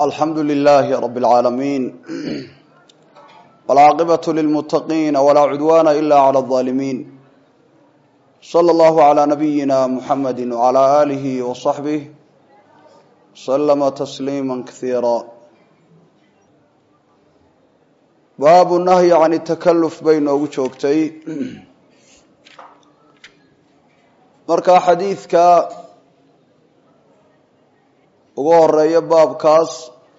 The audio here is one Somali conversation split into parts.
alxamdu lilaahi rab اlcaalamiin wاlcaaqibaة lilmutaqiina walaa cudwaana ila clى الظaalimiin slى اllahu عlى nabiyina muxamadi wعlى alihi وصaxbih slma tasliima kasiira baabu nahyi can takaluf bay noogu joogtay markaa xadiidka ugu horeeya baabkaas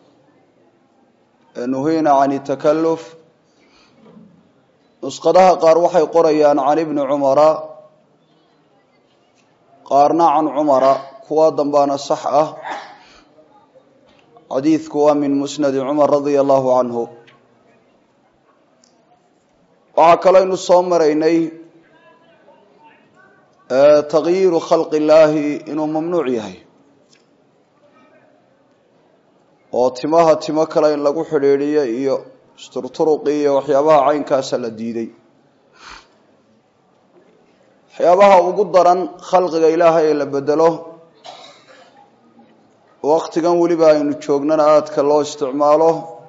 nuhina can takaluf nusqadaha qaar waxay qorayaan can ibni cumara qaarna can cumara kuwa dambaana sax ah xadiidku waa min musnadi cumar radia allahu canhu waxaa kalooynu soo maraynay takyiiru khalqi illaahi inuu mamnuuc yahay oo timaha timo kale in lagu xidhiidhiyo iyo isturturuqi iyo waxyaabaha caynkaasa la diiday waxyaabaha ugu daran khalqiga ilaahay ee la bedelo waktigan weliba aynu joognana aadka loo isticmaalo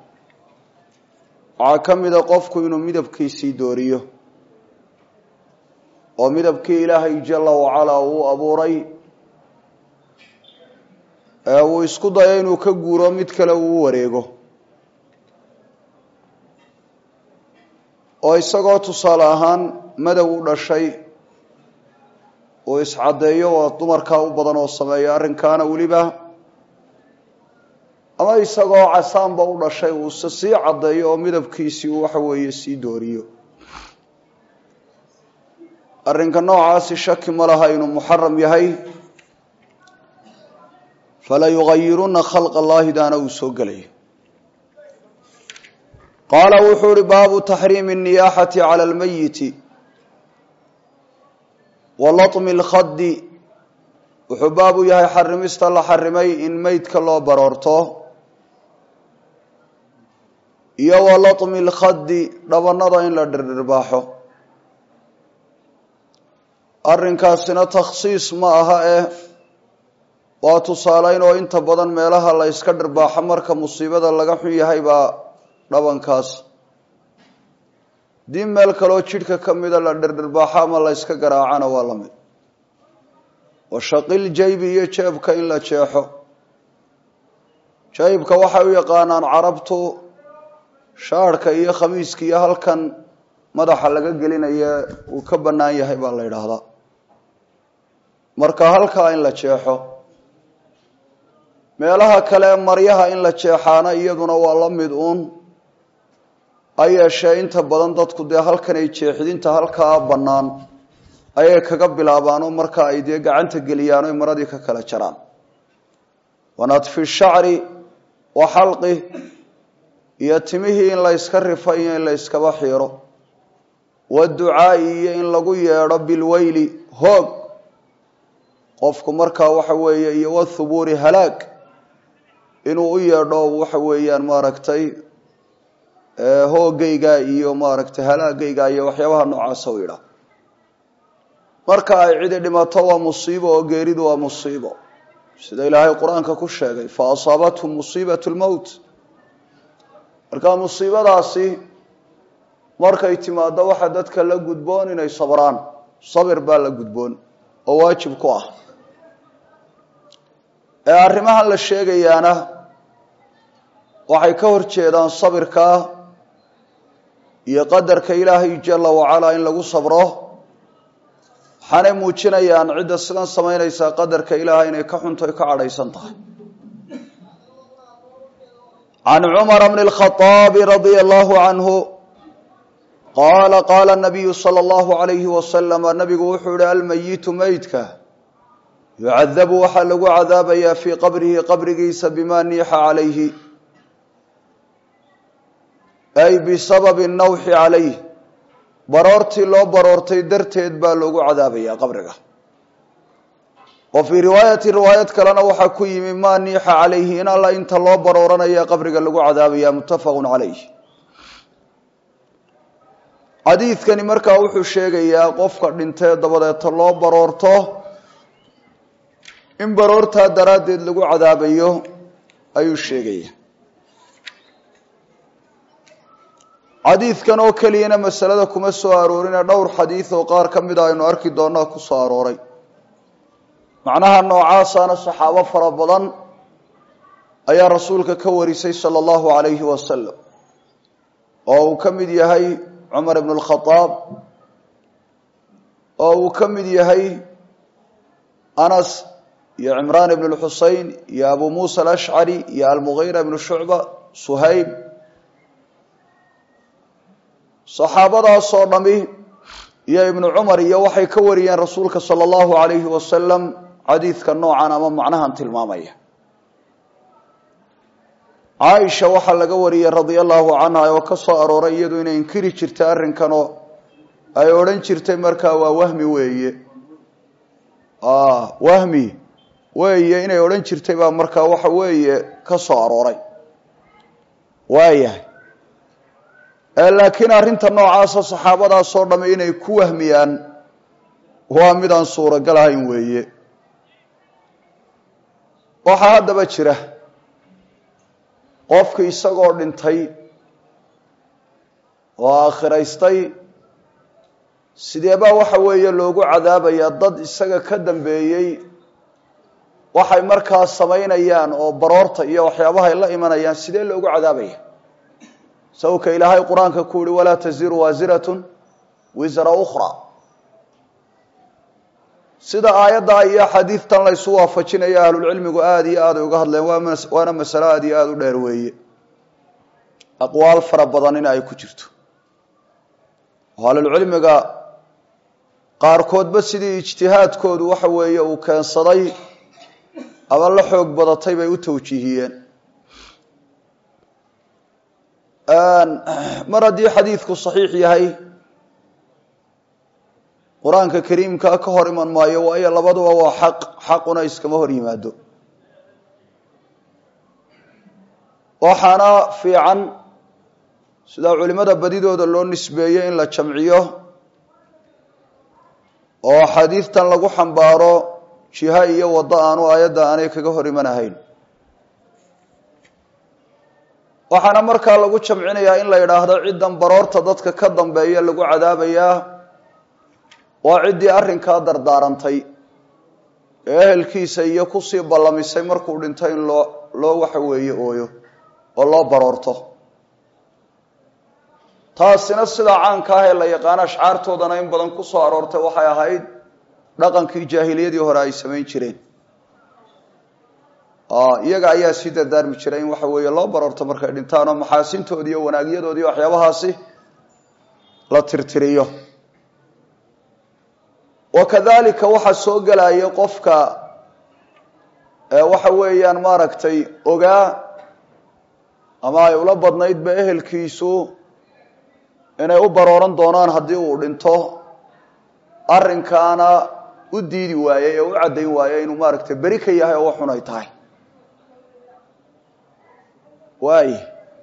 waxaa ka mida qofku inuu midabkiisii dooriyo oo midabkii ilaahay jala wacalaa uu abuuray uu isku dayo inuu ka guuro mid kale uu u wareego oo isagoo tusaale ahaan madow u dhashay uu iscaddeeyo waa dumarkaa u badan oo sameeya arrinkaana weliba ama isagoo casaanba u dhashay uuse sii caddeeyo oo midabkiisii uu waxa weeye sii dooriyo arrinka noocaasi shaki ma laha inuu muxaram yahay fala yugayiruna khalq allahi daana uu soo gelaya qaala wuxuu uhi baabu taxriimi الniyaxati calى اlmayiti wa laطmi اlkhadi wuxuu baabu yahay xarimista la xarimay in meydka loo baroorto iyo wa laطmi اlkhadi dhabanada in la dhirdhirbaaxo arrinkaasina takhsiis ma aha eh waa tusaaleyn oo inta badan meelaha la yska dhirbaaxo marka musiibada laga xun yahay baa dhabankaas dii meel kaloo jidhka ka mida la dhirdhirbaaxo ama la yska garaacana waa la mid washaqil jaybi iyo jeebka in la jeexo jaybka waxay u yaqaanaan carabtu shaarhka iyo khamiiska iyo halkan madaxa laga gelinaya uu ka bannaan yahay baa la yidhaahdaa marka halkaa in la jeexo meelaha kale maryaha in la jeexaana iyaduna waa la mid uun ha yeeshee inta badan dadku dee halkan ay jeexdinta halkaa bannaan ayay kaga bilaabaanoo marka ay dee gacanta geliyaan oy maradii ka kala jaraan wanadfi shacri wa xalqi iyo timihii in la yska rifa iyo in la yskaba xiiro waducaa'i iyo in lagu yeedho bilweyli hoog qofku markaa waxa weeye iyo wathubuuri halaag inuu u yeedho waxa weeyaan maaragtay hoogayga iyo maaragtay halaagayga iyo waxyaabaha noocaasa u yidhaah marka ay cidi dhimato waa musiibo oo geeridu waa musiibo sida ilaahay qur-aanka ku sheegay fa asaabathum musiibat lmowt marka musiibadaasi markay timaado waxa dadka la gudboon inay sabraan sabir baa la gudboon oo waajib ku ah ee arrimahan la sheegayaana waxay ka hor jeedaan sabirka iyo qadarka ilaahay jala wacalaa in lagu sabro waxaanay muujinayaan cidda sidan samaynaysaa qadarka ilaahay inay ka xunto ka cadhaysan tahay can cumara bni اlkhaaabi radia allahu canhu qaala qaala nabiyu sala allahu alayhi wasalama nabigu wuxuu yihi almayitu meydka yucadabu waxaa lagu cadaabayaa fii qabrihi qabrigiisa bima niixa calayhi ay bisababi nawxi calayh baroortii loo baroortay darteed baa loogu cadaabayaa qabriga wa fii riwaayati riwaayad kalena waxaa ku yimi maa niixa calayhi in alla inta loo barooranaya qabriga lagu cadaabaya muttafaqun calayh xadiidkani markaa wuxuu sheegayaa qofka dhintee dabadeeta loo baroorto in baroortaa daraaddeed lagu cadaabayo ayuu sheegaya xadiidkan oo keliyana masalada kuma soo aroorine dhowr xadiid oo qaar ka mida aynu arki doonaa ku soo arooray macnaha noocaasana saxaabo fara badan ayaa rasuulka ka warisay sala allahu calayhi wasalam oo uu ka mid yahay cumar ibnu lkhadaab oo uu ka mid yahay anas iyo cimraan ibn lxusein iyo abu muusa alashcari iyo almughira ibnu shucba suhayb saxaabadaasoo dhami iyo ibnu cumar iyo waxay ka wariyeen rasuulka sala allahu calayhi wasalam xadiidka noocan ama macnahan tilmaamaya caaisha waxaa laga wariyey radia allahu canha oo ka soo arooray iyadu inay inkiri jirtay arrinkanoo ay odhan jirtay markaa waa wahmi weeye wahmi weeye inay odhan jirtay baa markaa waxa weeye ka soo arooray waayahay laakiin arrinta noocaasa saxaabadaasoo dhamme inay ku wahmiyaan waa midaan suuragal ahayn weeye waxaa haddaba jira qofki isagoo dhintay oo aakhiraystay sidee baa waxa weeye loogu cadaabayaa dad isaga ka dambeeyey waxay markaa samaynayaan oo baroorta iyo waxyaabahay la imanayaan sidee loogu cadaabaya sawka ilaahay qur-aanka ku yihi walaa taziru waasiratun wisra ukhra sida aayadda iyo xadiidtan laysu waafajinaya ahlulcilmigu aada iyo aad ay uga hadleen waana masalo aada iyo aada u dheer weeye aqwaal fara badan in ay ku jirto oo ahlulcilmiga qaarkoodba sidii ijtihaadkoodu waxa weeye uu keensaday ama la xoog badatay bay u tawjiihiyeen mar haddii xadiidku saxiix yahay qur-aanka kariimkaa ka hor iman maayo waayo labaduba waa xaq xaquna iskama hor yimaado waxaana fiican sidaa culimada badidooda loo nisbeeyey in la jamciyo oo xadiidtan lagu xambaaro jiha iyo waddo aanu aayadda aanay kaga hor iman ahayn waxaana markaa lagu jamcinayaa in la yidhaahdo ciddan baroorta dadka ka dambeeya lagu cadaabayaa waa ciddii arrinkaa dardaarantay ee ehelkiisa iyo kusii ballamisay markuu dhinto in loo loo waxa weeye ooyo oo loo baroorto taasina sidaa caanka ah ee la yaqaano ashcaartoodana in badan ku soo aroortay waxay ahayd dhaqankii jaahiliyadii hore ay samayn jireen iyaga ayaa sii dardaarmi jiray in waxa weeye loo baroorto markay dhintaan oo maxaasintoodi iyo wanaagyadoodi iyo waxyaabahaasi la tirtiriyo wa kadalika waxaa soo gelaya qofka waxa weeyaan maaragtay ogaa ama ay ula badnaydba ehelkiisu inay u barooran doonaan haddii uu dhinto arrinkaana u diidi waayey ee u caddayn waayey inuu maaragtay beri ka yahay oo waxun ay tahay waay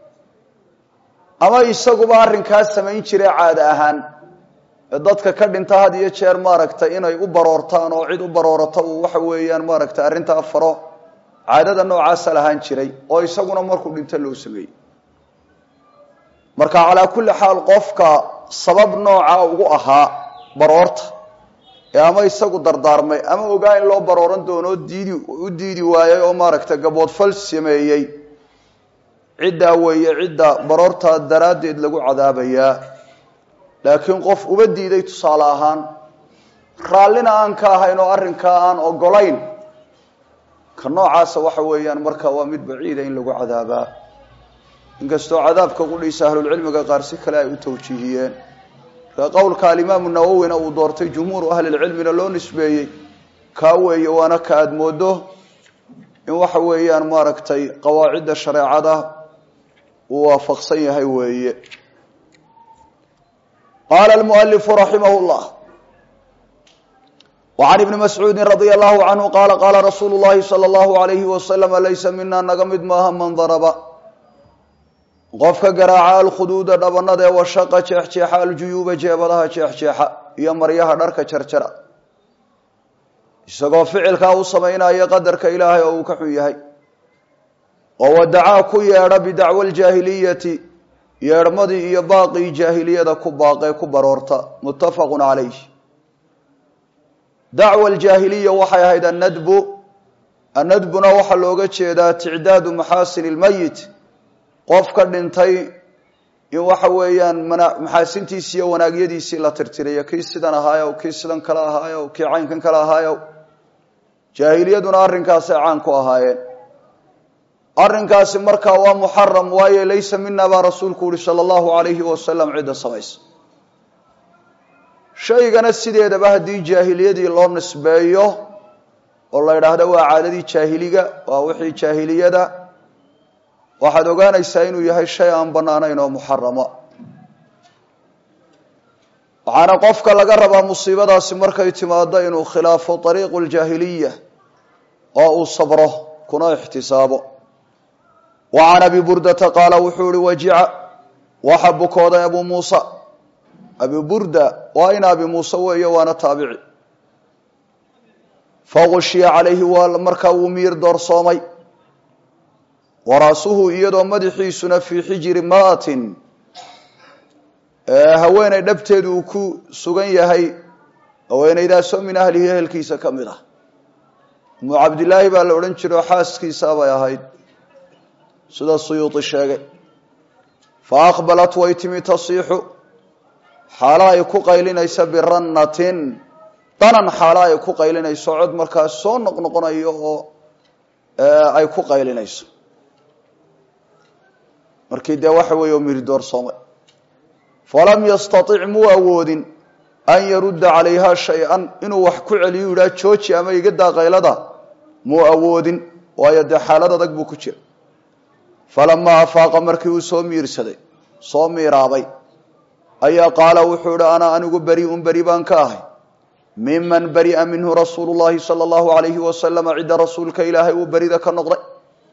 ama isaguba arrinkaa samayn jire caada ahaan ee dadka ka dhinta had iyo jeer maaragtay inay u baroortaan oo cid u baroorata uu waxa weeyaan maaragtay arrintaa faro caadada noocaasa lahaan jiray oo isaguna markuu dhinto loo sameeyey marka calaa kulli xaal qofka sabab nooca ugu ahaa baroorta ee ama isagu dardaarmay ama ogaa in loo barooran doono diidi u diidi waayey oo maaragtay gaboodfal sameeyey ciddaa weeye cidda baroortaa daraaddeed lagu cadaabayaa laakiin qof uba diiday tusaale ahaan raallina aan ka ahayn oo arrinkaa aan ogolayn ka noocaasa waxa weeyaan marka waa mid baciida in lagu cadaabaa inkastoo cadaabka qudhiisa ahlulcilmiga qaar si kale ay u tawjiihiyeen marka qowlka alimaamu nawowina uu doortay jumhuuru ahlilcilmina loo nisbeeyey kaa weeye waana ka aada moodo in waxa weeyaan maaragtay qawaacidda shareecada uu waafaqsan yahay weeye qaala almualifu raximah llah wacan ibni mascuudi radia allahu canhu qaala qaala rasuulu llahi sala allahu alayhi wasalama laysa mina naga mid maaha man daraba qofka garaaca alkhuduuda dhabanada ee washaqa jeexjeexa aljuyuuba jeebadaha jeexjeexa iyo maryaha dharka jarjara isagoo ficilkaa u samaynaya qadarka ilaahay oo uu ka xun yahay oo wadacaa ku yeedha bidacwa aljaahiliyati yeedhmadii iyo baaqii jaahiliyada ku baaqee ku baroorta muttafaqun calayh dacwa aljaahiliya waxay ahayd annadbu annadbuna waxaa looga jeedaa ticdaadu maxaasin ilmeyit qof ka dhintay in waxa weeyaan maxaasintiisi iyo wanaagyadiisii la tirtirayo kii sidan ahaayow kii sidan kale ahaayow kii caynkan kale ahaayow jaahiliyaduna arrinkaasay caan ku ahaayeen arrinkaasi markaa waa muxaram waayo laysa mina baa rasuulku uhi sala allahu alayhi wasalam cidda samaysa shaygana sideedaba haddii jaahiliyadii loo nisbeeyo oo la yidhaahdo waa caadadii jaahiliga waa wixii jaahiliyada waxaad ogaanaysaa inuu yahay shay aan bannaanayn oo muxarama waxaana qofka laga rabaa musiibadaasi markay timaado inuu khilaafo ariiqu ljaahiliya oo uu sabro kuna ixtisaabo wa can abi burdata qaala wuxuu ihi wajica waxa bukooday abu muusa abi burda waa in abi muuse weeye waana taabici fagushiya calayhi waa markaa wuu miir doorsoomay waraasuhu iyadoo madaxiisuna fii xijiri mra'atin haweeney dhabteedu uu ku sugan yahay haweeneydaasoo min ahlihi ehelkiisa ka mid ah umu cabdilaahi baa la odhan jiro xaaskiisa bay ahayd sida suyuudi sheegay fa aqbalat way timi tasiixu xaalo ay ku qaylinayso birannatin danan xaalo ay ku qaylinayso cod markaas soo noqnoqonayo oo ay ku qaylinayso markii dee waxa weeye oo miri doorsoomay falam yastatic muu awoodin an yarudda calayha shay-an inuu wax ku celiyo yidhaha jooji ama iga daa qaylada muu awoodin waayo dee xaalad adag buu ku jira falamaa afaaqa markii uu soo miirsaday soo miiraabay ayaa qaala wuxuu ihi ana anigu beri-un beri baan ka ahay miman beri'a minhu rasuulu llahi sala allahu alayhi wasalama cidda rasuulka ilaahay uu berida ka noqday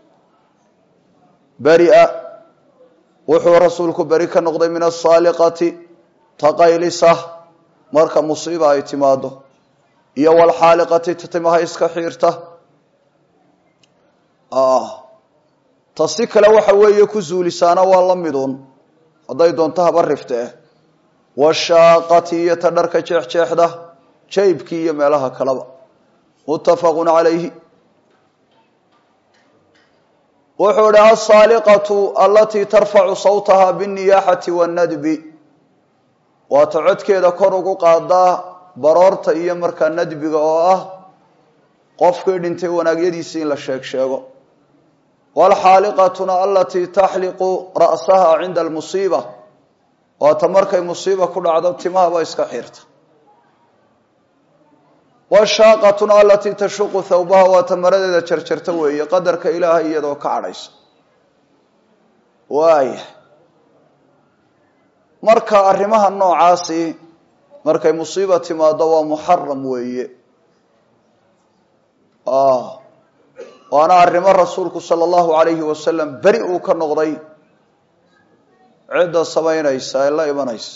beria wuxuu rasuulku beri ka noqday min asaaliqati taqaylisa marka musiiba ay timaado iyo walxaaliqati tatimaha iska xiirta ta si kale waxa weeye ku zuulisaana waa la midun hadday doonto haba rifte eh washaaqati iyo ta dharka jeexjeexda jaybkii iyo meelaha kaleba muttafaqun calayhi wuxuu ihi asaaliqatu alatii tarfacu sawtaha binniyaaxati wannadbi waata codkeeda kor ugu qaadaa baroorta iyo markaa nadbiga oo ah qofkii dhintay wanaagyadiisii in la sheeg sheego waalxaaliqatuna alatii taxliqu ra'saha cinda almusiiba waata markay musiiba ku dhacdo timahaba iska xirta washaaqatuna alatii tashuqu thawbaha waata maradeeda jarjarta weeye qadarka ilaahay iyadoo ka cadhaysa waaya marka arrimaha noocaasi markay musiiba timaado waa muxaram weeye waana arrimo rasuulku sala allahu alayhi wasalam beri uu ka noqday cidda samaynaysa ee la imanaysa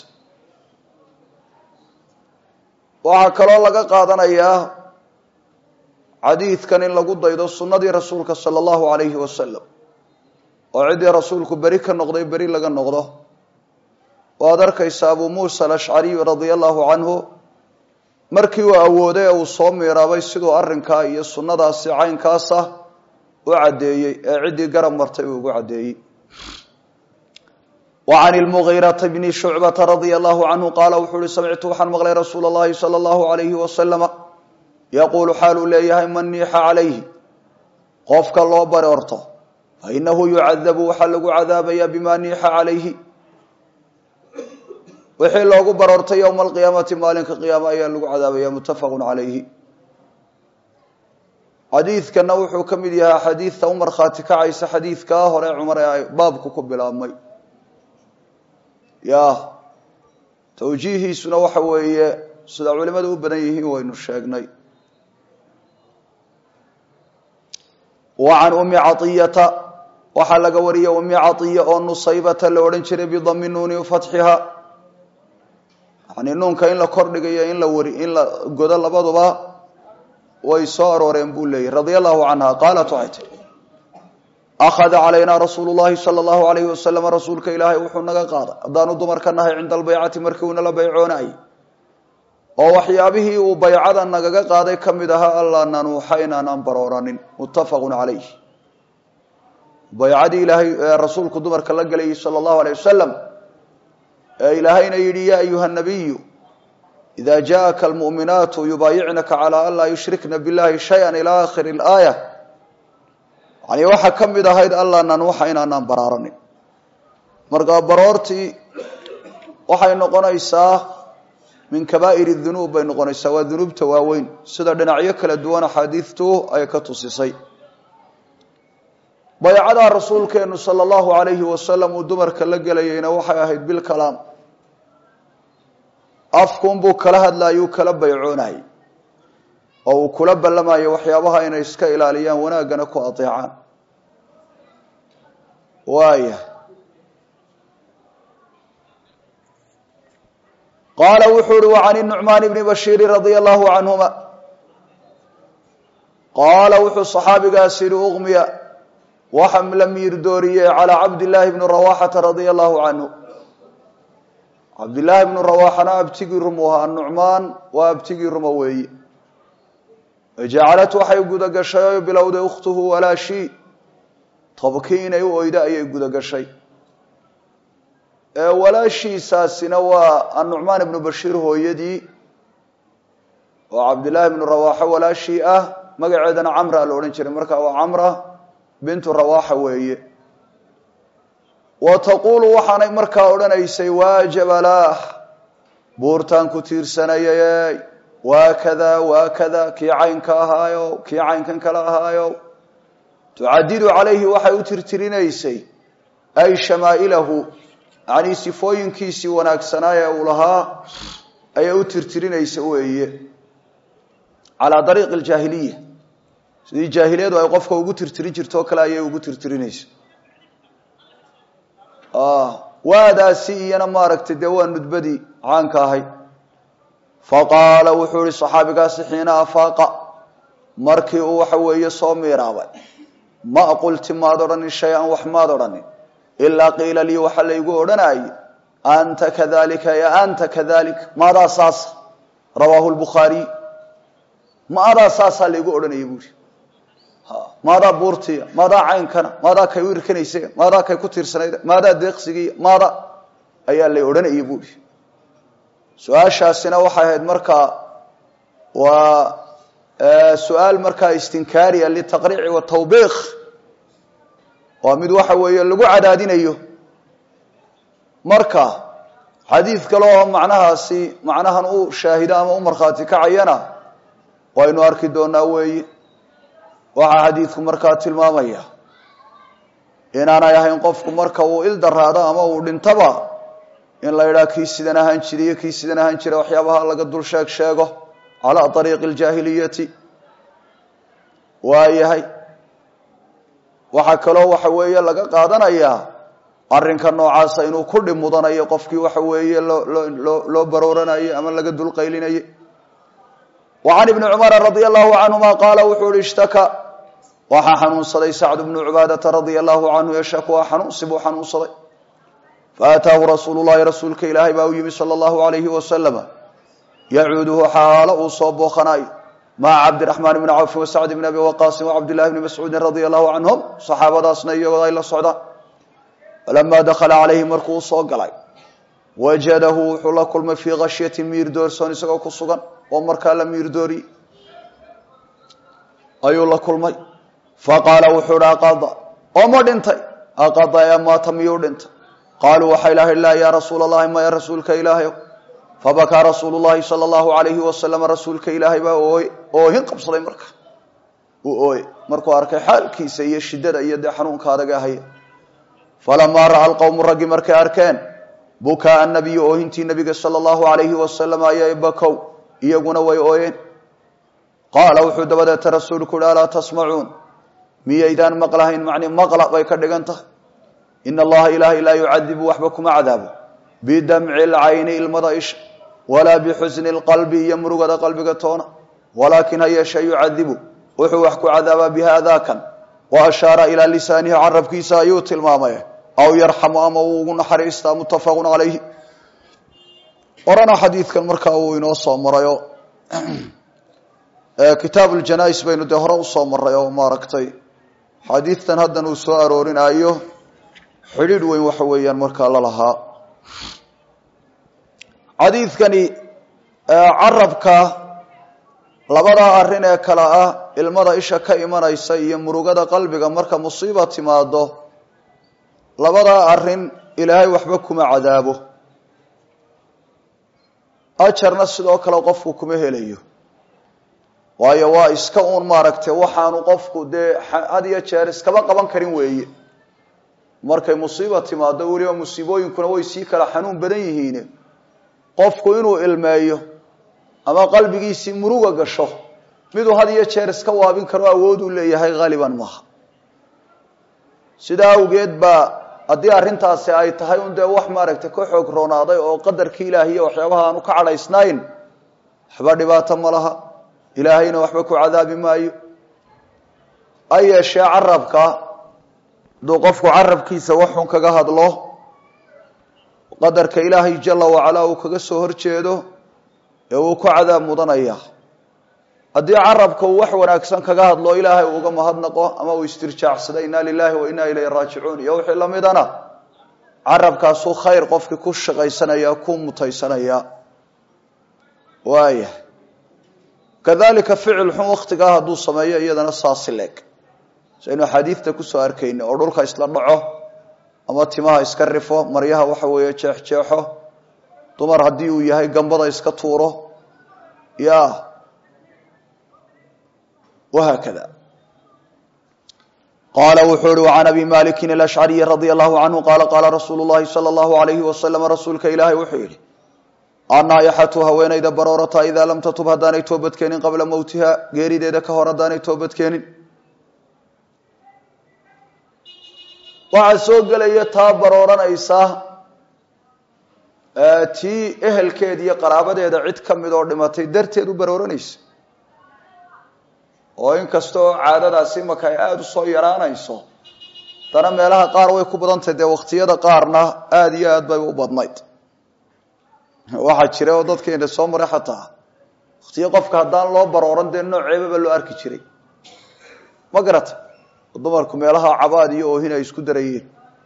waxaa kaloo laga qaadanayaa xadiidkan in lagu daydo sunnadii rasuulka sala allahu alayhi wasalam oo ciddii rasuulku beri ka noqday beri laga noqdo waad arkaysa abuu muusa alashcariy radia allahu canhu markii uu awooday ee uu soo miiraabay siduu arrinkaa iyo sunnadaasi caynkaasa u caddeeyey ee ciddii garab martay uu ugu caddeeyey وعن المغيرة بن شعبة رضي الله عنه قال وxuu hi سمعت waxaan mqلay رsuuل اللhi صلى الله عليه وسلم يقول xaaluu leeyahay man niixa عalayhi qofka loo baroorto faإnahu يucadaب waxaa lagu cadaabaya bma niixa عalayhi wixii loogu baroortay yومa القiyaamaةi maalinka قiyaama ayaa lagu cadaabaya متafq عalayhi xadiidkana wuxuu ka mid yahay xadiidta u markhaati kacaysa xadiidkaa hore cumar ee baabku ku bilaabmay ya tawjiihiisuna waxa weeye sida culimadu u badan yihiin waynu sheegnay wa can umi caiyata waxaa laga wariyay umi caiya oo nusaybata la odhan jiray bidami nuuni fatxiha yani nuunka in la kordhigayo in la wari in la godo labaduba way soo arooreen buu leeyahy radia allahu canha qaalat waxay tii akhada calaynaa rasuulu llahi sala allahu alayhi wasalam rasuulka ilaahay wuxuu naga qaaday haddaanu dumarka nahay cinda albaycati markii uu nala baycoonayay oo waxyaabihii uu baycada nagaga qaaday ka mid ahaa allaa nanuuxa inaanaan barooranin muttafaqun calayh baycadii ilaahay ee rasuulku dumarka la gelayay sala allahu alayh wasalam ee ilaahayna yidhi yaa ayuha nabiyu ida jaءaka almu'minaatu yubaayicnaka calaa an laa yushrikna billahi shaya ilaa akhiri اlaaya yani waxaa ka mid ahayd alla nanuuxa inaanaan baraaranin markaa baroortii waxay noqonaysaa min kabaa'ir dunuub bay noqonaysaa waa dunuubta waaweyn sida dhinacyo kala duwan axaadiidtu ay ka tusisay baycadaa rasuulkeenu sala allahu alayhi wasalam uu dumarka la gelayeyna waxay ahayd bilkalaam afkuunbuu kala hadlaayuu kala baycoonayay oo uu kula ballamayo waxyaabaha inay iska ilaaliyaan wanaaggana ku adeecaan waaya qaala wuxuu uhi wa can nucmaan bni bashiiri radia allahu canhuma qaala wuxuu saxaabigaas yihi uqmiya waxa la miirdooriyey calaa cabdillaahi bni rawaxata radia allahu canhu cabdillaahi bnu rawaxana abtigii rumu ahaa nucmaan waa abtigii ruma weeye jacalad waxay guda gashay oo bilowday ukhtuhu walaashii tobkii inay u oyda ayay guda gashay walaashiisaasina waa annucmaan ibnu bashiir hooyadii oo cabdillaahi bnu rawaxo walaashii ah magaceedana camra la odhan jiray marka waa camra bintu rawaxa weeye wa taquulu waxaanay markaa odhanaysay waa jabalaah buurtaan ku tiirsanayay waa kada waa kada kii caynka ahaayo kii caynkan kale ahaayo tucadidu calayhi waxay u tirtirinaysay ay shamaa'ilahu yacnii sifooyinkiisii wanaagsanaa ee uu lahaa ayay u tirtirinaysa weeye calaa dariiqi aljaahiliya sidii jaahiliyadu ay qofka ugu tirtirin jirto o kale ayay ugu tirtirinaysa waadaasi iyana maaragtay dee waa nudbadii caanka ahayd faqaala wuxuu ihi saxaabigaasi xiina afaaqa markii uu waxa weeye soo miiraabay ma qulti maad odhanin shay-an wax maad odhanin ilaa qiila lii waxa laygu odhanayay anta kadalika ya anta kadalik maadaa saasa rawaahu lbukhaariy maadaa saasaa laygu odhanaya buuri maadaa buurtiya maadaa caynkana maadaa kay u irkanaysa maadaa kay ku tiirsanayd maadaa deeqsigiiya maada ayaa lay odhanaya buuri su-aashaasina waxay ahayd markaa waa su-aal markaa istinkaariya litaqriici watawbiiq waa mid waxa weeye lagu cadaadinayo marka xadiid kale oo macnahaasi macnahan u shaahido ama u markhaati kacayana waynu arki doonaa weeye waxaa xadiidku markaa tilmaamaya inaanay ahayn qofku marka uu il daraado ama uu dhintaba in la yidhaha kii sidan ahaan jira iyo kii sidan ahaan jira waxyaabaha laga dul sheeg sheego calaa ariiqi aljaahiliyati waayahay waxaa kaloo waxa weeye laga qaadanayaa arrinka noocaasa inuu ku dhib mudanayo qofkii waxa weeye loo loo barooranayay ama laga dulqaylinayay wa can ibni cumara radia allahu canhuma qaala wuxuu uhi ishtaka waxaa xanuunsaday sacdu bnu cubaadata radia allahu canhu yashak waa xanuunsi buu xanuunsaday faataahu rasuulu llahi rasuulka ilaahay baa u yimi sala allahu alayhi wasalama yacuuduhu xaalo uu soo booqanayo maca cabdiraxmaan bni cawfin wasacd bni abi waqaasin wacabdillahi bni mascuudin radia allahu canhum saxaabadaasna iyagoo ay la socdaan falamaa dakhala calayhi markuu usoo galay wajadahu wuxuu la kulmay fii khashyatin miirdoorsoon isagoo ku sugan oo markaa la miirdooriyey ayuu la kulmay faqaala wuxuu hi aqada oo ma dhintay aqada ee maata miyuu dhintay qaaluu waxay lahay laa yaa rasuula allahi maya rasuulka ilaahayow fabakaa rasuulu llahi sala allahu alayhi wasalam rasuulka ilaahay baa ooye oohin qabsaday marka uu ooye markuu arkay xaalkiisa iyo shiddada iyo dee xanuunka adaga haya falamaa ra'a alqowmu raggi markay arkeen bukaa nabiyu oohintii nabiga sala allahu alayhi wasalam ayay bakow iyaguna way ooyeen qaala wuxuu dabadeeta rasuulku uhi alaa tasmacuun miyaydaan maqlahayn macni maqla bay ka dhigan tahay ina allaha ilaahay laa yucadibu waxba kuma cadaabo bidamci lcayni ilmada isha walaa bixusni lqalbi iyo murugada qalbiga toona walaakin ha yeeshe yucadibu wuxuu wax ku cadaabaa bihaadaa kan wa ashaara ilaa lisaanihi carabkiisa ayuu tilmaamay aw yarxamu ama uu ugu naxariistaa muttafaqun calayhi horena xadiidkan markaa uu inoo soo marayo kitaabu ljanais baynu dee hore usoo maray oo maaragtay xadiidtan haddan uu soo aroorinaayo xidhiidh weyn waxa weeyaan markaa la lahaa xadiidkani carabka labadaa arrin ee kale ah ilmada isha ka imanaysa iyo murugada qalbiga marka musiiba timaado labadaa arrin ilaahay waxba kuma cadaabo ajarna sidoo kale qofku kuma helayo waayo waa iska uun maaragtay waxaanu qofku dee had iyo jeer iskaba qaban karin weeye markay musiiba timaado weliba musiibooyinkuna way sii kala xanuun badan yihiin qofku inuu ilmeeyo ama qalbigiisii muruga gasho miduu had iyo jeer iska waabin karo awood uu leeyahay haaliban maaha sidaa awgeed baa haddii arrintaasi ay tahay un dee wax maaragtay ka xoog roonaaday oo qadarkii ilaahiyo waxyaabaha aanu ka cadhaysnayn waxba dhibaato ma laha ilaahayna waxba ku cadaabi maayo ha yeeshee carabka hadduu qofku carabkiisa waxun kaga hadlo qadarka ilaahay jala wacalaa uu kaga soo horjeedo ee uu ku cadaab mudanaya haddii carabka uu wax wanaagsan kaga hadlo ilaahay uu uga mahadnaqo ama uu istirjaacsada inna lilahi wa inna ilayhi raajicuun iyo wixii lamidana carabkaasuu khayr qofkii ku shaqaysanaya ku mutaysanaya waaya kadalika ficil xun waktigaa hadduu sameeyo iyadana saasi leeg saynu axaadiidta kusoo arkayna oo dhulka isla dhaco ama timaha iska rifo maryaha waxa weeye jeexjeexo dumar haddii uu yahay gambada iska tuuro ya wahaakada qaala wuxuu uhi وcan abi maliki alashcariyi radia allahu canhu qaala qaala rasuulu llahi salى اllahu alayhi wasalam rasuulka ilaahay wuxuu yihi annaayaxatu haweenayda baroorata idaa lam tatub haddaanay toobadkeenin qabla mowtiha geerideeda ka hor haddaanay toobadkeenin waxaa soo gelaya taa barooranaysa tii ehelkeeda iyo qaraabadeeda cid ka mid oo dhimatay darteed u barooranaysa oo inkasta oo caadadaasi imaka ay aada u soo yaraanayso haddana meelaha qaar way ku badantahy dee waqtiyada qaarna aada iyo aad bay u badnayd waxaa jira oo dadkeena soo maray xataa waqtiyo qofka haddaan loo barooran dee nooceebaba loo arki jiray ma garata oo dumarku meelaha cabaad iyo oohin ay isku darayeen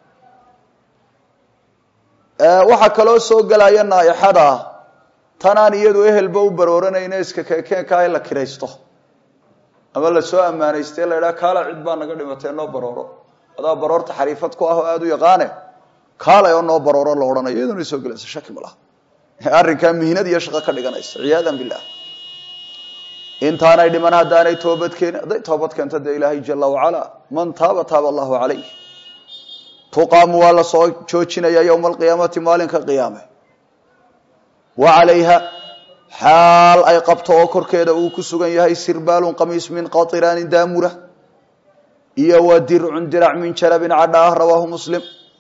waxaa kaloo soo gelaya naaixada tanaan iyadu ehelba u barooranayna iska keekeenkaa in la kiraysto ama lasoo ammaanayste la idhaha kaala cid baa naga dhimatee noo barooro adaa baroorta xariifad ku ah oo aada u yaqaane kaalay oo noo barooro la odhanayo iyaduna soo gelaysa shaki ma laha arrinkaa mihnad iyo shaqo ka dhiganaysa ciyaadan billah intaanay dhiman haddaanay toobad keenin hadday toobad keento dee ilaahay jala wacalaa man taaba taaba allahu calayh tuqaamu waa la soo joojinaya yowma alqiyaamati maalinka qiyaame wa calayha xaal ay qabto oo korkeeda uu ku sugan yahay sirbaalun qamiis min qatiraanin daamura iyo wa dircun dirac min jalabin cadha ah rawaahu muslim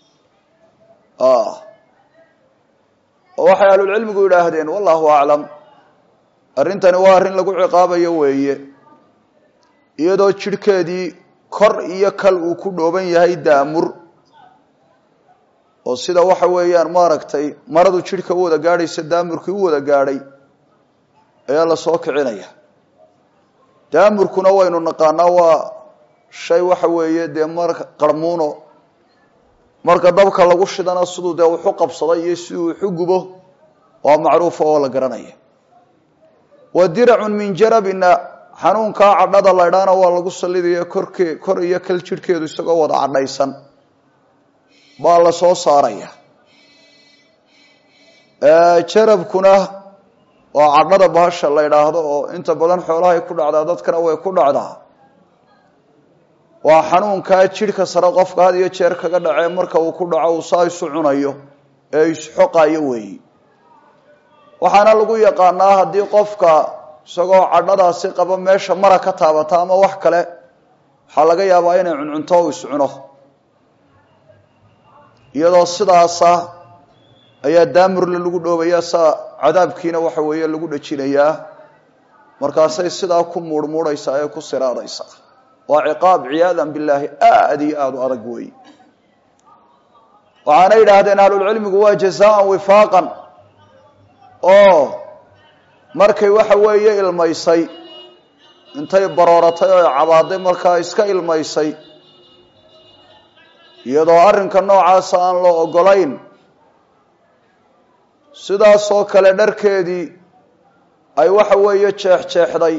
waxay ahlulcilmigu yidhaahdeen wallahu aclam arrintani waa arrin lagu ciqaabayo weeye iyadoo jidhkeedii kor iyo kal uu ku dhooban yahay daamur oo sida waxa weeyaan maaragtay maradu jidhka u wada gaadhaysa daamurkii u wada gaadhay ayaa la soo kicinaya daamurkuna waynu naqaanaa waa shay waxa weeye dee marka qarmuuno marka dabka lagu shidana siduu dee wuxu qabsaday iyo siduu wuxu gubo waa macruufa oo la garanaya wa diracun min jarabina xanuunkaa cadhada laydhaana waa lagu sallidaya korkee kor iyo kal jidhkeedu isagoo wada cadhaysan baa la soo saaraya jarabkuna waa cadhada bahasha la ydhaahdo oo inta badan xoolahay ku dhacdaa dadkana way ku dhacdaa waa xanuunkaa jidhka sare qofka had iyo jeer kaga dhacee marka uu ku dhaco uu saa isu cunayo ee isxoqayo weeyi waxaana lagu yaqaanaa haddii qofka isagoo cadhadaasi qaba meesha mara ka taabata ama wax kale waxaa laga yaabaa inay cuncunto u iscuno iyadoo sidaasa ayaa daamurle lagu dhoobayaa saa cadaabkiina waxa weeye lagu dhajinayaa markaasay sidaa ku muurhmuurhaysaa ee ku siraadaysaa waa ciqaab ciyaadan billaahi aada iyo aada u adag weeye waxaana yidhaahdeen ahlulcilmigu waa jazaan wifaaqan oo markay waxa weeye ilmaysay intay barooratay oo cabaaday markaa iska ilmaysay iyadoo arrinka noocaasa aan loo ogolayn sidaasoo kale dharkeedii ay waxa weeye jeexjeexday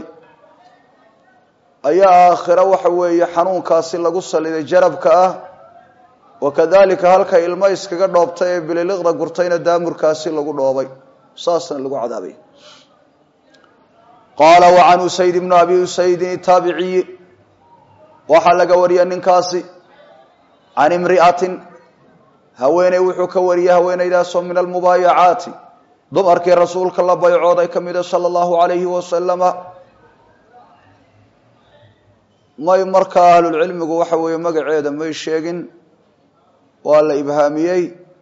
ayaa aakhiro waxa weeye xanuunkaasi lagu saliday jarabka ah wakadalika halkay ilmo iskaga dhoobtay ee bililiqda gurtayna daamurkaasi lagu dhoobay saasna lagu cadaabay qaala wa can usayd ibnu abi usaydin itaabiciyi waxaa laga wariyay ninkaasi can imri'atin haweeney wuxuu ka wariyey haweeneydaasoo min almubaayacaati dumarkii rasuulka la baycooday ka mida sala allahu alayhi wasalama may markaa ahlulcilmigu waxa weeye magaceeda may sheegin waa la ibhaamiyey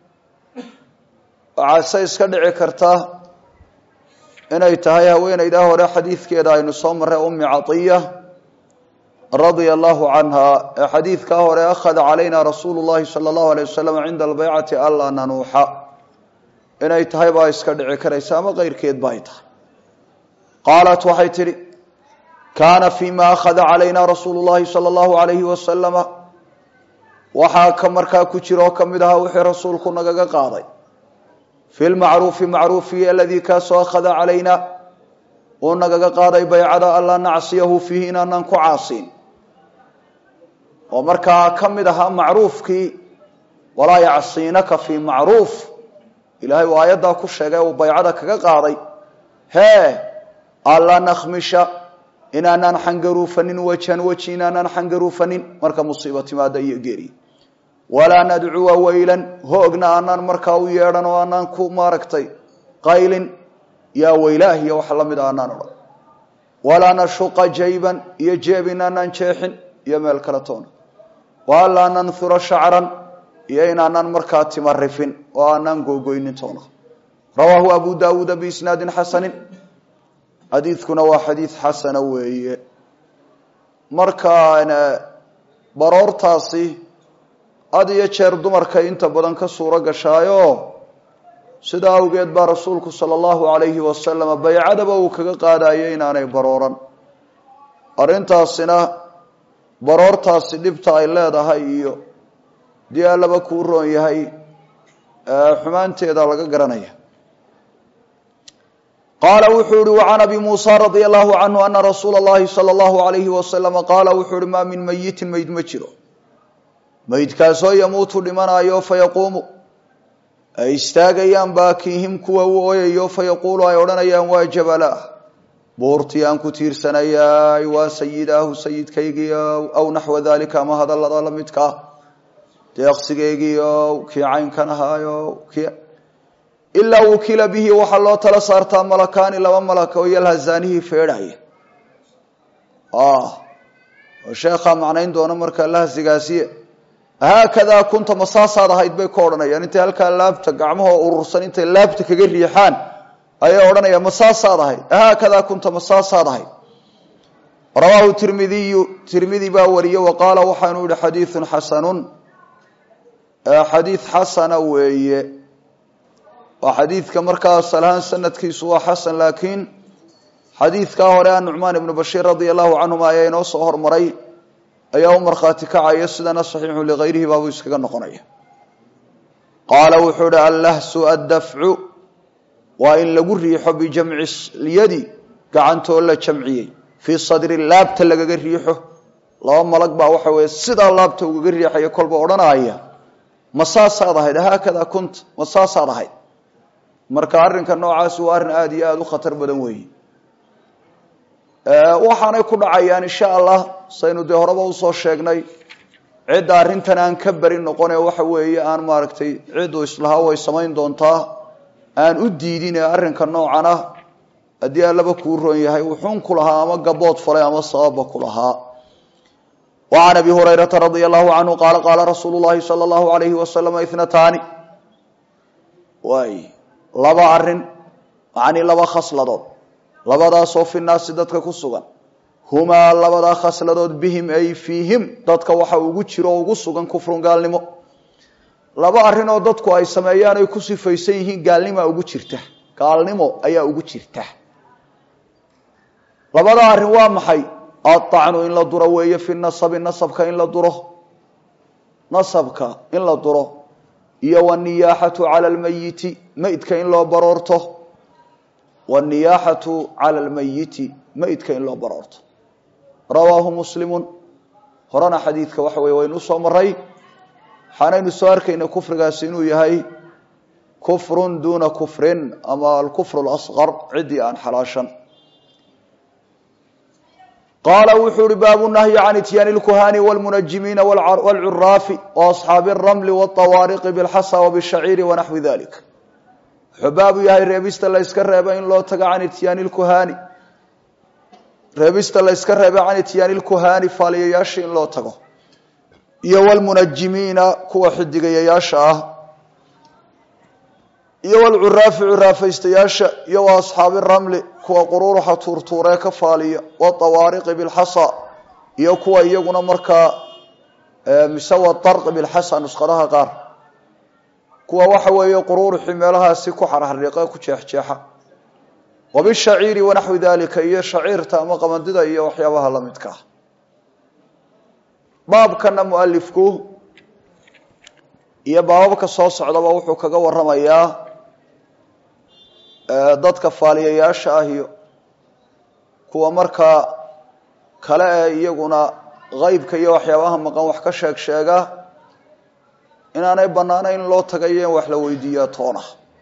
waxaase iska dhici karta inay tahay haweeneydaa hore xadiidkeeda aynu soo marray ummi catiya radia allahu canha ee xadiidkaa hore akhada calayna rasuulu llahi sala allahu alay wasalam cinda albaycati anlaa nanuuxa inay tahay baa iska dhici karaysa ama keyrkeed ba ay tahay qaalat waxay tidhi kaana fima akhada calayna rasuulu llahi sala allahu alayhi wasalama waxaa ka markaa ku jira oo ka mid ahaa wixii rasuulku nagaga qaaday fi lmacruufi macruufiyi aladii kaasoo akhada calayna uu nagaga qaaday baycada anlaa nacsiyahu fiihi inaanaan ku caasiin oo markaa ka mid ahaa macruufkii walaa yacsiinaka fii macruuf ilaahay uu aayaddaa ku sheegay uu baycada kaga qaaday hee anlaa nakhmisha inaanaan xangaruufanin wajan weji inaanaan xangaruufanin marka musiiba timaada iyo geeri walaa nadcuwa weylan hoogna aanaan markaa u yeedhan oo aanaan ku maaragtay qaylin yaa weylaah iyo wax lamid a aanaan odhan walaa nashuqa jayban iyo jeeb inaanaan jeexin iyo meel kale toona walaa nanhura shacran iyo inaanaan markaa tima rifin oo aanaan googoynin toona rawaahu abu daawuuda biisnaadin xasanin xadiidkuna waa xadiid xasana weeye marka baroortaasi had iyo jeer dumarkay inta badan ka suuro gashaayo sidaa awgeed baa rasuulku sala allahu alayhi wasalam baycadaba uu kaga qaadayo inaanay barooran arrintaasina baroortaasi dhibta ay leedahay iyo dii allaba kuu roon yahay xumaanteeda laga garanaya qaala wuxuu yihi wacan abi muusa radia allahu canhu ana rasuula allahi sala allahu alayhi wasalama qaala wuxuu yihi maa min mayitin mayd ma jiro maydkaasoo yamuutu dhimanaayo fayaquumu ay istaagayaan baakiihim kuwa u ooyayo fayaquulu ay odhanayaan waa jabalaah buurtii aan ku tiirsanayaay waa sayidaahu sayidkaygiiow aw naxwa dalika ama hadallada la midkaa deeqsigaygiiow kii caynkan ahaayo kii ilaa wukila bihi waxaa loo tala saartaa malakaani laba malak oo yalhazaanihii feedhaya oo sheekhaa macnayn doona markaa lahsigaasiye haakadaa kunta masaasaad ahayd bay ka odhanayaan intay halkaa laabta gacmahoo urursan intay laabta kaga riixaan ayay odhanayaan masaasaad ahayd haakadaa kunta masaasaad ahayd rawaahu tirmidiyu tirmidi baa wariye wa qaala waxaanu yihi xadiidun xasanun xadiid xasana weeye waa xadiidka markaa asalahaan sanadkiisu waa xasan laakiin xadiidkaa hore a nucmaan ibnu bashiir radia allahu canhuma ayaa inoo soo hormaray ayaa u markhaati kacaya sidana saxiixu ligayrihi baabuu iskaga noqonaya qaala wuxuu hi allahsu addafcu waa in lagu riixo bijamci lyadi gacantoo la jamciyey fii sadri laabta lagaga riixo laba malag baa waxa weeye sidaa laabta ugaga riixaya kolba odhanaya masaasaad ahayd haakadaa kunta masaasaad ahayd marka arrinka noocaasi waa arrin aada iyo aada u khatar badan weeye waxaanay ku dhacayaan insha allah saynu dee horeba usoo sheegnay cidda arrintan aan ka beri noqone waxa weeye aan maaragtay cidduu islahaa way samayn doontaa aan u diidin ee arrinka noocan ah haddii allaba kuu roon yahay wuxuun ku lahaa ama gabood falay ama sababba ku lahaa wa can abi hurayrata radia allahu canhu qaala qaala rasuulu llahi sala allahu alayhi wasalama ithnataani waay laba arrin macanii laba khasladood labadaasoo fi naasi dadka ku sugan humaa labadaa khasladood bihim ay fiihim dadka waxa ugu jiro oo ugu sugan kufrun gaalnimo laba arrinoo dadku ay sameeyaan ay ku sifaysan yihiin gaalnimaa ugu jirta gaalnimo ayaa ugu jirta labada arrin waa maxay aacnu in la duro weeye fi nasabi nasabka in la duro nasabka in la duro iyo waniyaaxatu cala lmayiti meydka in loo baroorto waniyaaxatu cala lmayiti meydka in loo baroorto rawaahu muslimun horena xadiidka waxa weye waynu usoo maray waxaanaynu soo arkayna kufrigaasi inuu yahay kufrun duuna kufrin ama alkufr lasqar ciddii aan xalaashan qaala wuxuu uhi baabu nahyi can ityaani lkuhani wlmunajimiina wlcuraafi waasxaabi اramli wاطawaariqi bاlxasa wbshaciiri wanaxwi dalik wuxuu baabu yahay reebista la yska reeba in loo tago can ityaani lkuhani reebista la yska reeba can ityaani lkuhani faaliyayaasha in loo tago iyo wlmunajimiina kuwa xidigayayaasha ah iyo wlcuraafi curaafaystayaasha iyo wa asxaabi ramli kuwa qururuxa tuurtuuree ka faaliya watawaariqi bilxasa iyo kuwa iyaguna markaa mise wadarqi bilxasa nusqadaha qaar kuwa waxa weeye qururuxii meelahaasi ku xarxariiqe ku jeexjeexa wabishaciiri wanaxwi dalika iyo shaciirta ama qamandida iyo waxyaabaha la midka ah baabkana mualifku iyo baababka soo socdaba wuxuu kaga waramayaa dadka faaliyayaasha ah iyo kuwa markaa kale ee iyaguna qeybka iyo waxyaabaha maqan wax ka sheeg sheega inaanay bannaanayn in loo tagayo in wax la weydiiyaa toona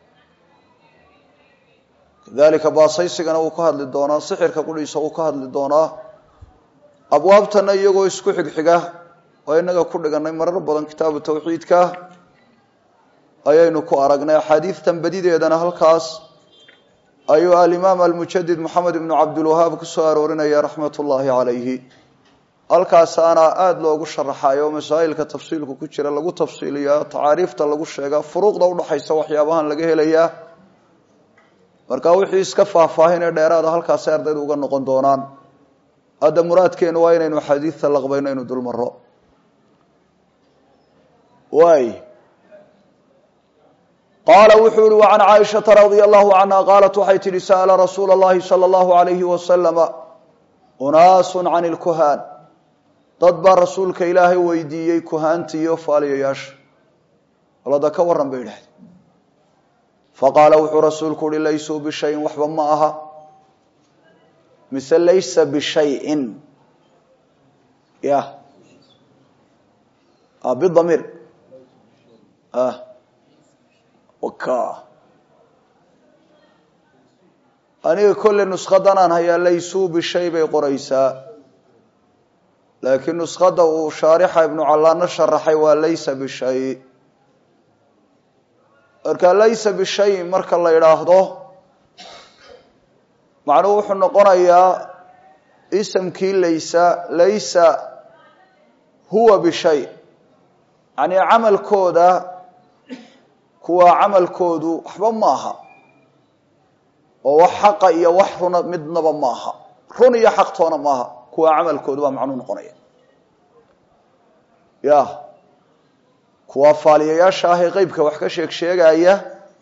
kadalika baasaysigana wuu ka hadli doonaa sixirka qudhiisa wuu ka hadli doonaa abwaabtana iyagoo isku xigxiga oo inaga ku dhiganay marar badan kitaabu tawxiidka ayaynu ku aragnay axaadiistan badideedana halkaas ayuu alimaam almujadid moxamed ibnu cabdilwahaab kusoo aroorinaya raxmat ullaahi calayhi halkaasaana aada loogu sharaxayo masaa'ilka tafsiilku ku jira lagu tafsiiliyaa tacaariifta lagu sheegaa furuuqda udhaxaysa waxyaabahan laga helayaa marka wixii iska faahfaahinee dheeraada halkaasay ardaydu uga noqon doonaan hadda muraadkeenu waa inaynu axaadiista laqbayno inu dul maro waay qaala wuxuu yihi وعan caaishaةa radي الlahu canha qaalat waxay tihi sa'la rasuula اllahi salى اllahu عalayhi waslama unaasu can اlkuhaan dad baa rasuulka ilaahay weydiiyey kuhaanta iyo faaliyayaasha olada ka waran bay idhahdeen faqaala wuxuu rasuulku uhi laysuu bishayin waxba ma aha mise laysa bishayin ya bidamiir aniga kolle nuskadan aan hayaa laysuu bishay bay qoraysaa laakiin nuskada uu shaarixa ibnu callaano sharaxay waa laysa bishay marka laysa bishay marka la idhaahdo macnuhu wuxuu noqonayaa isamkii laysa laysa huwa bishay yani camalkooda kuwa camalkoodu waxba ma aha oo wax xaqa iyo wax runa midnaba ma aha run iyo xaqtoona maaha kuwa camalkoodu baa macnuu noqonaya ya kuwa faaliyayaasha ah ee qeybka wax ka sheeg sheegaya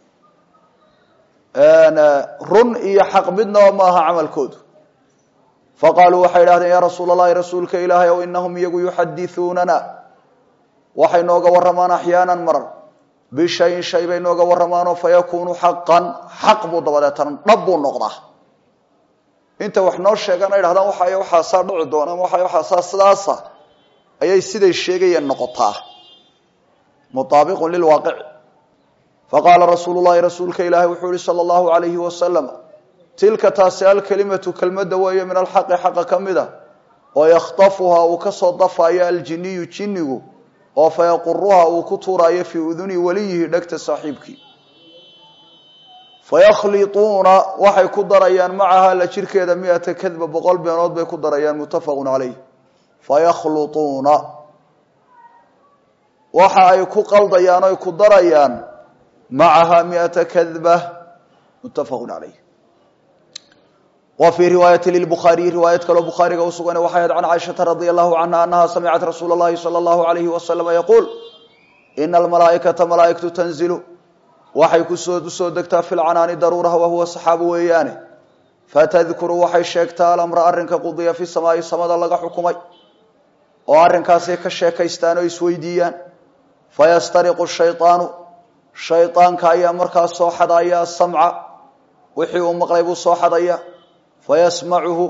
run iyo xaq midnaba ma aha camalkoodu faqaaluu waxay idhahdeen yaa rasuul allahi rasuulka ilaahay ow inahum iyagu yuxadithuunana waxay nooga warramaan axyaanan marar bishayin shay bay nooga warramaanoo fayakunu xaqan xaq buu dabadeetana dhab buu noqdaa inta wax noo sheegaan ay dhahdaan waxay waxaasaa dhici doona ama waxay waxaasaa sidaasa ayay siday sheegayeen noqotaa mutaabiqun lilwaaqici faqaala rasuulu llahi rasuulka ilaahi wuxuu yihi sala allahu alayhi wasalam tilka taasi alkelimatu kelmadda weeye min alxaqi xaqa ka mid a oo yakhtafuhaa uu kasoo dafaayo aljiniyu jinnigu oo fayaquruha uu ku tuuraayo fii uduni weliyihi dhegta saaxiibkii fayakhliuuna waxay ku darayaan macaha la jirkeeda miata kadba boqol beenood bay ku darayaan muttafaqun calayh fayakhluuuna waxa ay ku qaldayaan oy ku darayaan macaha miata kadba muttafaqun calayh wa fii riwaayati lilbukhaariyi riwaayad kaloo bukhaariga u sugan waxay ahayd can caaishata radia allahu canha anaha samicat rasuula اllahi salى اllahu alayhi wasalama yaquul ina almalaa'ikata malaa'igtu tanzilu waxay kusoo usoo degtaa fi lcanaani daruuraha wahuwa saxaabu weeyaane fatadkuru waxay sheegtaa alamra arrinka qudiya fi samaa'i samada laga xukumay oo arrinkaasay ka sheekaystaan oo isweydiiyaan fayastariqu shayطaanu shayطaanka ayaa markaas soo xadaya asamca wixii uu maqlay buu soo xadaya fayasmacuhu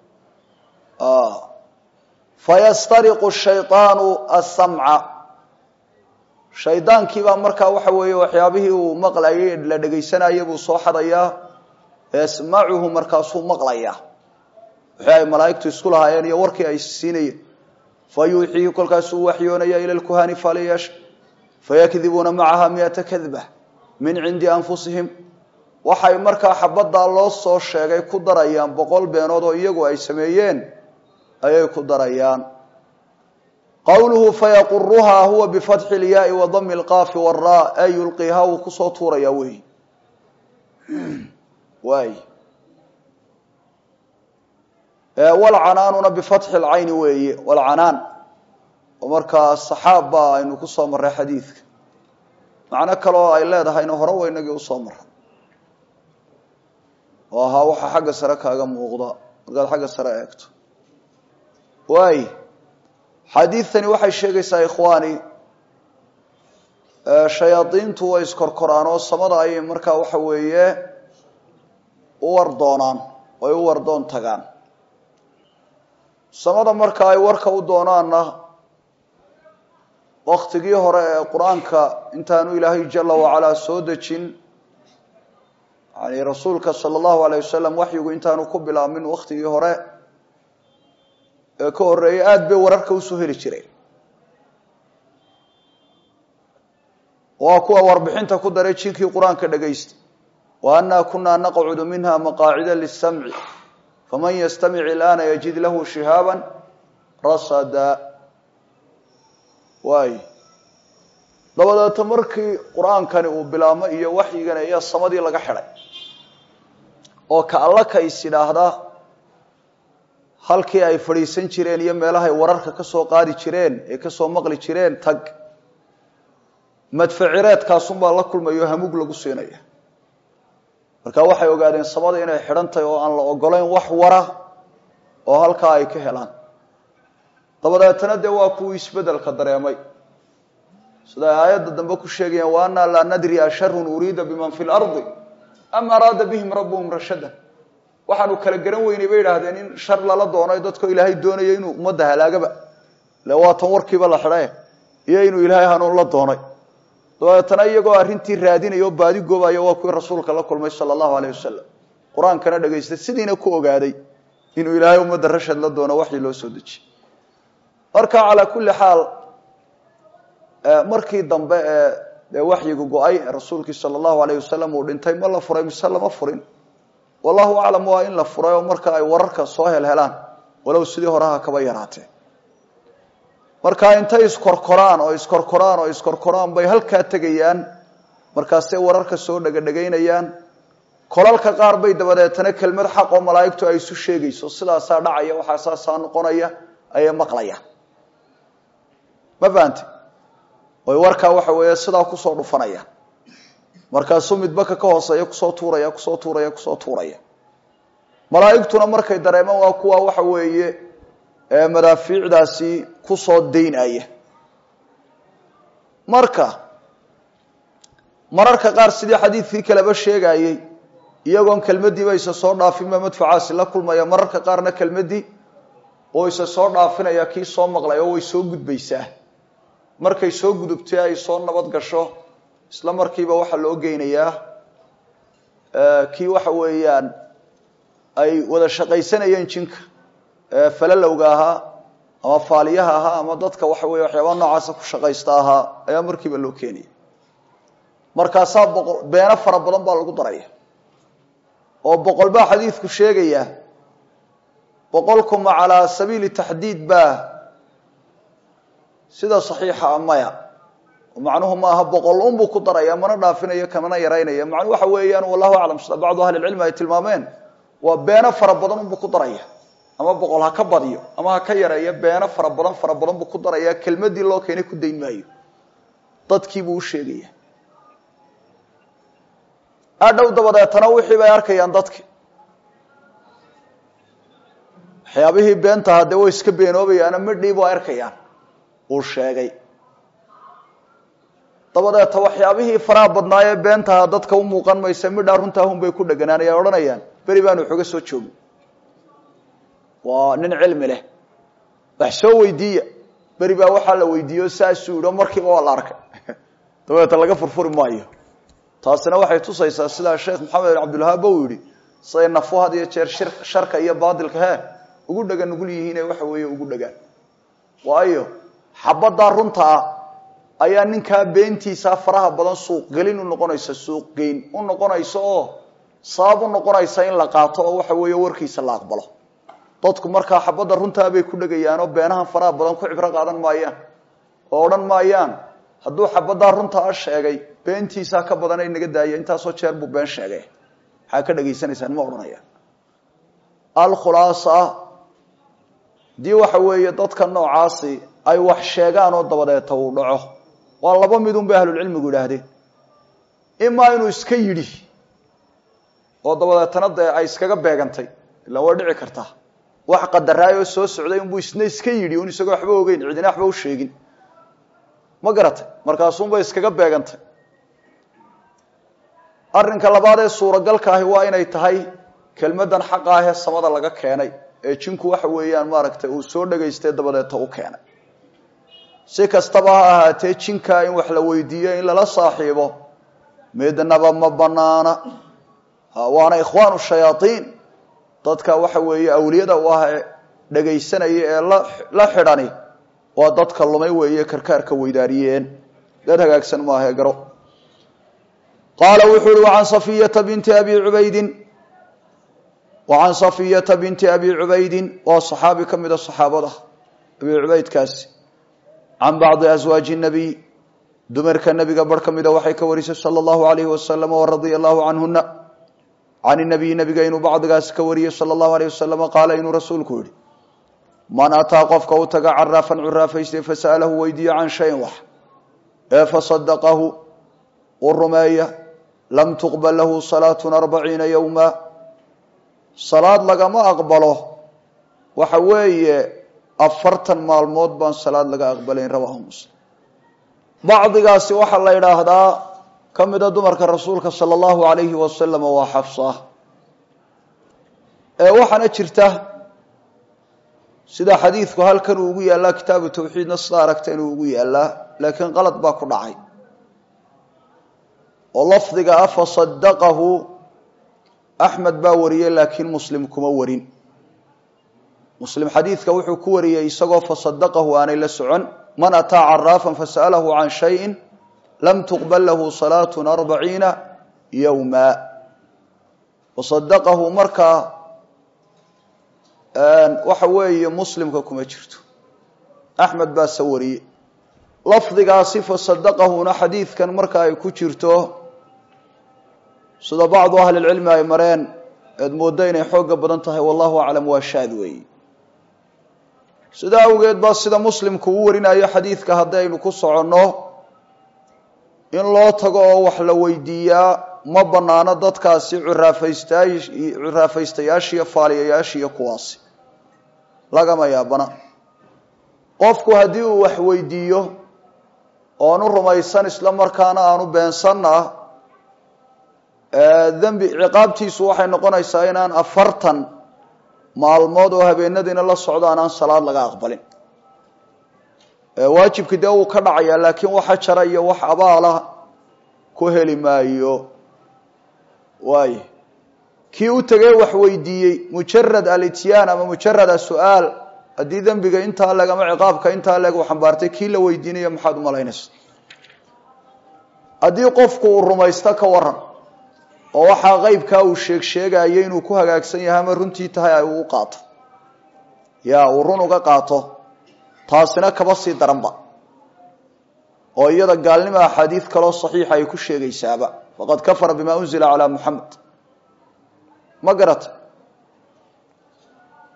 fayastariqu shayطaanu asamca shaydaankiibaa markaa waxa weeye waxyaabihii uu maqlayay la dhegaysanaya buu soo xadayaa yasmacuhu markaasuu maqlaya wixii ay malaa'igtu isku lahaayeen iyo warkii ay siinayeen fa yuuxiihi kolkaasuu waxyoonaya ila lkuhani faliyash fayakdibuuna macaha miata kadba min cindi anfusihim waxay markaa xabaddaa loo soo sheegay ku darayaan boqol beenood oo iyagu ay sameeyeen ayay ku darayaan qowluhu fayaquruhaa huwa bifatxi ilyaai wa dami lqaafi wara ay yulqiihaa wuu kusoo tuurayaa wey waay walcanaanuna bifatxi lcayni weeye walcanaan oo markaa saxaab baa aynu kusoo marray xadiidka macno kaleoo ay leedahayna hore wa inagii usoo maray oo ahaa waxaa xagga sare kaaga muuqda markaad xagga sare eegto waay xadiidtani waxay sheegaysaa ikhwaani shayaadiintu way iskorkoraan oo samada ayay markaa waxa weeye u war doonaan ay u wardoon tagaan samada marka ay warka u doonaanna waktigii hore ee qur-aanka intaanu ilaahay jala wacalaa soo dejin yani rasuulka sala allahu alayh wasalam waxyigu intaanu ku bilaabmin waktigii hore ee ka horreeyay aada bay wararka usoo heli jireen waa kuwa warbixinta ku daray jinkii qur-aanka dhagaysta wa annaa kunaa naqcudu minha maqaacida lisamci faman yastamic ilaana yajid lahu shihaaban rasada waay dabadeeta markii qur-aankani uu bilaabmo iyo waxyigani ayaa samadii laga xidhay oo ka alla ka is idhaahda halkii ay fadhiisan jireen iyo meelahay wararka ka soo qaadi jireen ee kasoo maqli jireen tag madfacireedkaasunbaa la kulmayo hamug lagu siinaya marka waxay ogaadeen samada inay xidhan tahay oo aan la ogolayn wax wara oo halkaa ay ka helaan dabadeetana dee waa kuwii isbedelka dareemay sida ay aayadda dambe ku sheegayaan wa annaa laa nadri asharun uriida biman fi lardi am araada bihim rabbuhum rashadan waxaanu kala garan weynay bay idhaahdeen in shar lala doono dadkoo ilaahay doonaya inuu ummadda halaagaba le waatan warkiiba la xidhae iyo inuu ilaahay hanuun la doonay dabeetana iyagoo arrintii raadinaya oo baadi goobaya waa kuwii rasuulka la kulmay sala allahu aleyh wasalam qur-aankana dhagaystay sidiina ku ogaaday inuu ilaahay ummadda rashad la doono waxii loo soo dejiyey marka calaa kulli xaal markii dambe ee dee waxyigu go-ay rasuulkii sala allahu aleyh wasalam uu dhintay ma la furay mise lama furin wallahu aclam waa in la furay oo marka ay wararka soo helhelaan walow sidii horeha kaba yaraatee marka intay iskorkoraan oo iskorkoraan oo iskorkoraan bay halkaa tegayaan markaasay wararka soo dhegadhegaynayaan kolalka qaar bay dabadeetana kelmad xaq oo malaa'igtu ay isu sheegayso sidaasaa dhacaya waxaa saasaa noqonaya ayay maqlayaan ma fahante oy warkaa waxa weeye sidaa kusoo dhufanayaan markaasuu midbaka ka hooseeya kusoo tuuraya kusoo tuuraya kusoo tuuraya malaa'igtuna markay dareemaan waa kuwa waxa weeye madaafiicdaasi kusoo daynaya marka mararka qaar sidii xadiidkii kaleba sheegayey iyagoon kelmadiiba isa soo dhaafinba madfacaasi la kulmaya mararka qaarna kelmadii oo isa soo dhaafinaya kii soo maqlay oo way soo gudbaysaa markay soo gudubtay ay soo nabad gasho isla markiiba waxaa loo geynayaa kii waxa weeyaan ay wada shaqaysanayeen jinka falalowga ahaa ama faaliyaha ahaa ama dadka waxa weeye waxyaabaa noocaasa ku shaqaysta ahaa ayaa markiiba loo keenaya markaasaa boqol beeno fara badan baa lagu daraya oo boqol baa xadiidku sheegaya boqolkuma calaa sabiili taxdiid baa sida saxiixa a maya macnuhu maaha boqol unbuu ku daraya mana dhaafinayo kamana yaraynaya macnuu waxa weeyaan wallahu aclam sida bacdu ahli lcilmi ay tilmaameen waa beeno fara badan unbuu ku daraya ama boqol ha ka badiyo ama ha ka yareeyo beeno fara badan fara badan buu ku daraya kelmadii loo keenay ku dayn maayo dadkiibuu u sheegaya adhow dabadeetana wixii bay arkayaan dadki waxyaabihii beentaha dee way iska beenoobayaano midhiibu arkayaan uu sheegay dabadeeta waxyaabihii faraha badnaayee beentaha dadka u muuqan maysa midhaa runtaahun bay ku dheganaanaya odhanayaan beri baanu waxooga soo joogin waa nin cilmi leh wax soo weydiiya beri baa waxaa la weydiiyo saasuu idho markiiba waa la arkay dabadeeta laga furfuri maayo taasina waxay tusaysaa sidaa sheekh maxamed bin cabdilwahaab ba uu yihi siday nafu had iyo jeer shir sharka iyo baadilka he ugu dhagan nugul yihiine waxa weeye ugu dhagaan waayo xabaddaa runta ah ayaa ninkaa beentiisa faraha badan suuqgelin u noqonaysa suuqgeyn u noqonaysa oo sabab u noqonaysa in la qaato oo waxa weeye warkiisa la aqbalo dadku markaa xabadda runtaa bay ku dhegayaanoo beenahan faraha badan ku cibro qaadan maayaan oo odhan maayaan hadduu xabaddaa runtaa sheegay beentiisaa ka badan ay naga daaya intaasoo jeer buu been sheegay maxaa ka dhegaysanaysaan ma odhanaya alkhulaasa haddii waxa weeye dadka noocaasi ay wax sheegaan oo dabadeeta uu dhaco waa laba midun bay ahlulcilmigu yidhaahdeen imaa inuu iska yidhi oo dabadeetana dee ay iskaga beegantay ilaan way dhici kartaa wax qadaraay oo soo socday unbuu isna iska yidhi un isagoo waxba ogeyn cidina waxba u sheegin ma garatay markaasuunbay iskaga beegantay arrinka labaad ee suuragalka ahi waa inay tahay kelmaddan xaqa ah ee samada laga keenay ee jinku waxa weeyaan maaragtay uu soo dhagaystay dabadeeta u keenay si kastaba ha ahaatee jinkaa in wax la weydiiyo in lala saaxiibo midnaba ma banaana waana ikhwaanu shayaaiin dadka waxa weeye awliyada u ah ee dhagaysanaya ee la xidhani waa dadka lumay weeye karkaarka weydaariyeen dad hagaagsan maahae garo qaala wuxuu uhi waan safiyata binti abi cubaydin wacan safiyata binti abi cubaydin waa saxaabi ka mida saxaabada abi cubaydkaasi can bacdi aswaaji nabiy dumarka nebiga bar ka mida waxay ka warisay sala allahu alayhi wasalam waradia allahu canhuna can nabiy nabiga inuu bacdigaasi ka wariyey sala allahu alayh wasalam qaala inuu rasuulku yihi man ataa qofka u taga caraafan curaafaystay fasa'alahu weydiiyo can shayin wax ee fasadaqahu u rumeeya lam tuqbal lahu salaatun arbaciina yowma salaad lagama aqbalo waxa weeye afartan maalmood baan salaad laga aqbalayn rawaahu muslim bacdigaasi waxaa la yidhaahdaa ka mida dumarka rasuulka sala allahu alayhi wasalam waa xafsa ee waxaana jirta sida xadiidku halkan uu ugu yaallaa kitaabu tawxiidna sida aragta inuu ugu yaallaa laakiin qalad baa ku dhacay oo lafdiga ah fasadaqahu axmed baa wariyey laakiin muslim kuma warin muslim xadiidka wuxuu ku wariyey isagoo fasadaqahu aanay la socon man ataa caraafan fasa'alahu can shayin lam tuqbal lahu salaatun arbaciina yowma fasadaqahu markaa waxa weeye muslimka kuma jirto axmed baa se wariyey lafdigaasi fasadaqahuna xadiidkan marka ay ku jirto sida bacdu ahli lcilmi ay mareen eed mooddo inay xooga badan tahay wallahu aclam waa shaad weeye sida awgeed baa sida muslimku u warinayo xadiidka haddaynu ku soconno in loo tago oo wax la weydiiyaa ma banaano dadkaasi curaafaysta curaafaystayaashiiyo faaliyayaashiiyo kuwaasi lagama yaabana qofku haddii uu wax weydiiyo oonu rumaysan isla markaana aanu beensanna dembi ciqaabtiisu waxay noqonaysaa inaan afartan maalmood oo habeenadiina la socdo aanaan salaad laga aqbalin waajibki dee wuu ka dhacayaa laakiin waxa jara iyo wax abaala ku heli maayo waay kii u tegey wax weydiiyey mujarad alityaan ama mujarad asu'aal haddii dembiga intaa leeg ama ciqaabka intaa leeg uu xambaartay kii la weydiinaya maxaad umalaynaysa haddii qofku uu rumaysto ka waran oo waxaa qeybkaa uu sheeg sheegaayo inuu ku hagaagsan yahay ama runtii tahay ay uu qaato ya uu run uga qaato taasina kaba sii daranba oo iyada gaalnimo axaadiid kaloo saxiixa ay ku sheegaysaaba faqad kafara bima unzila calaa muxamed ma garata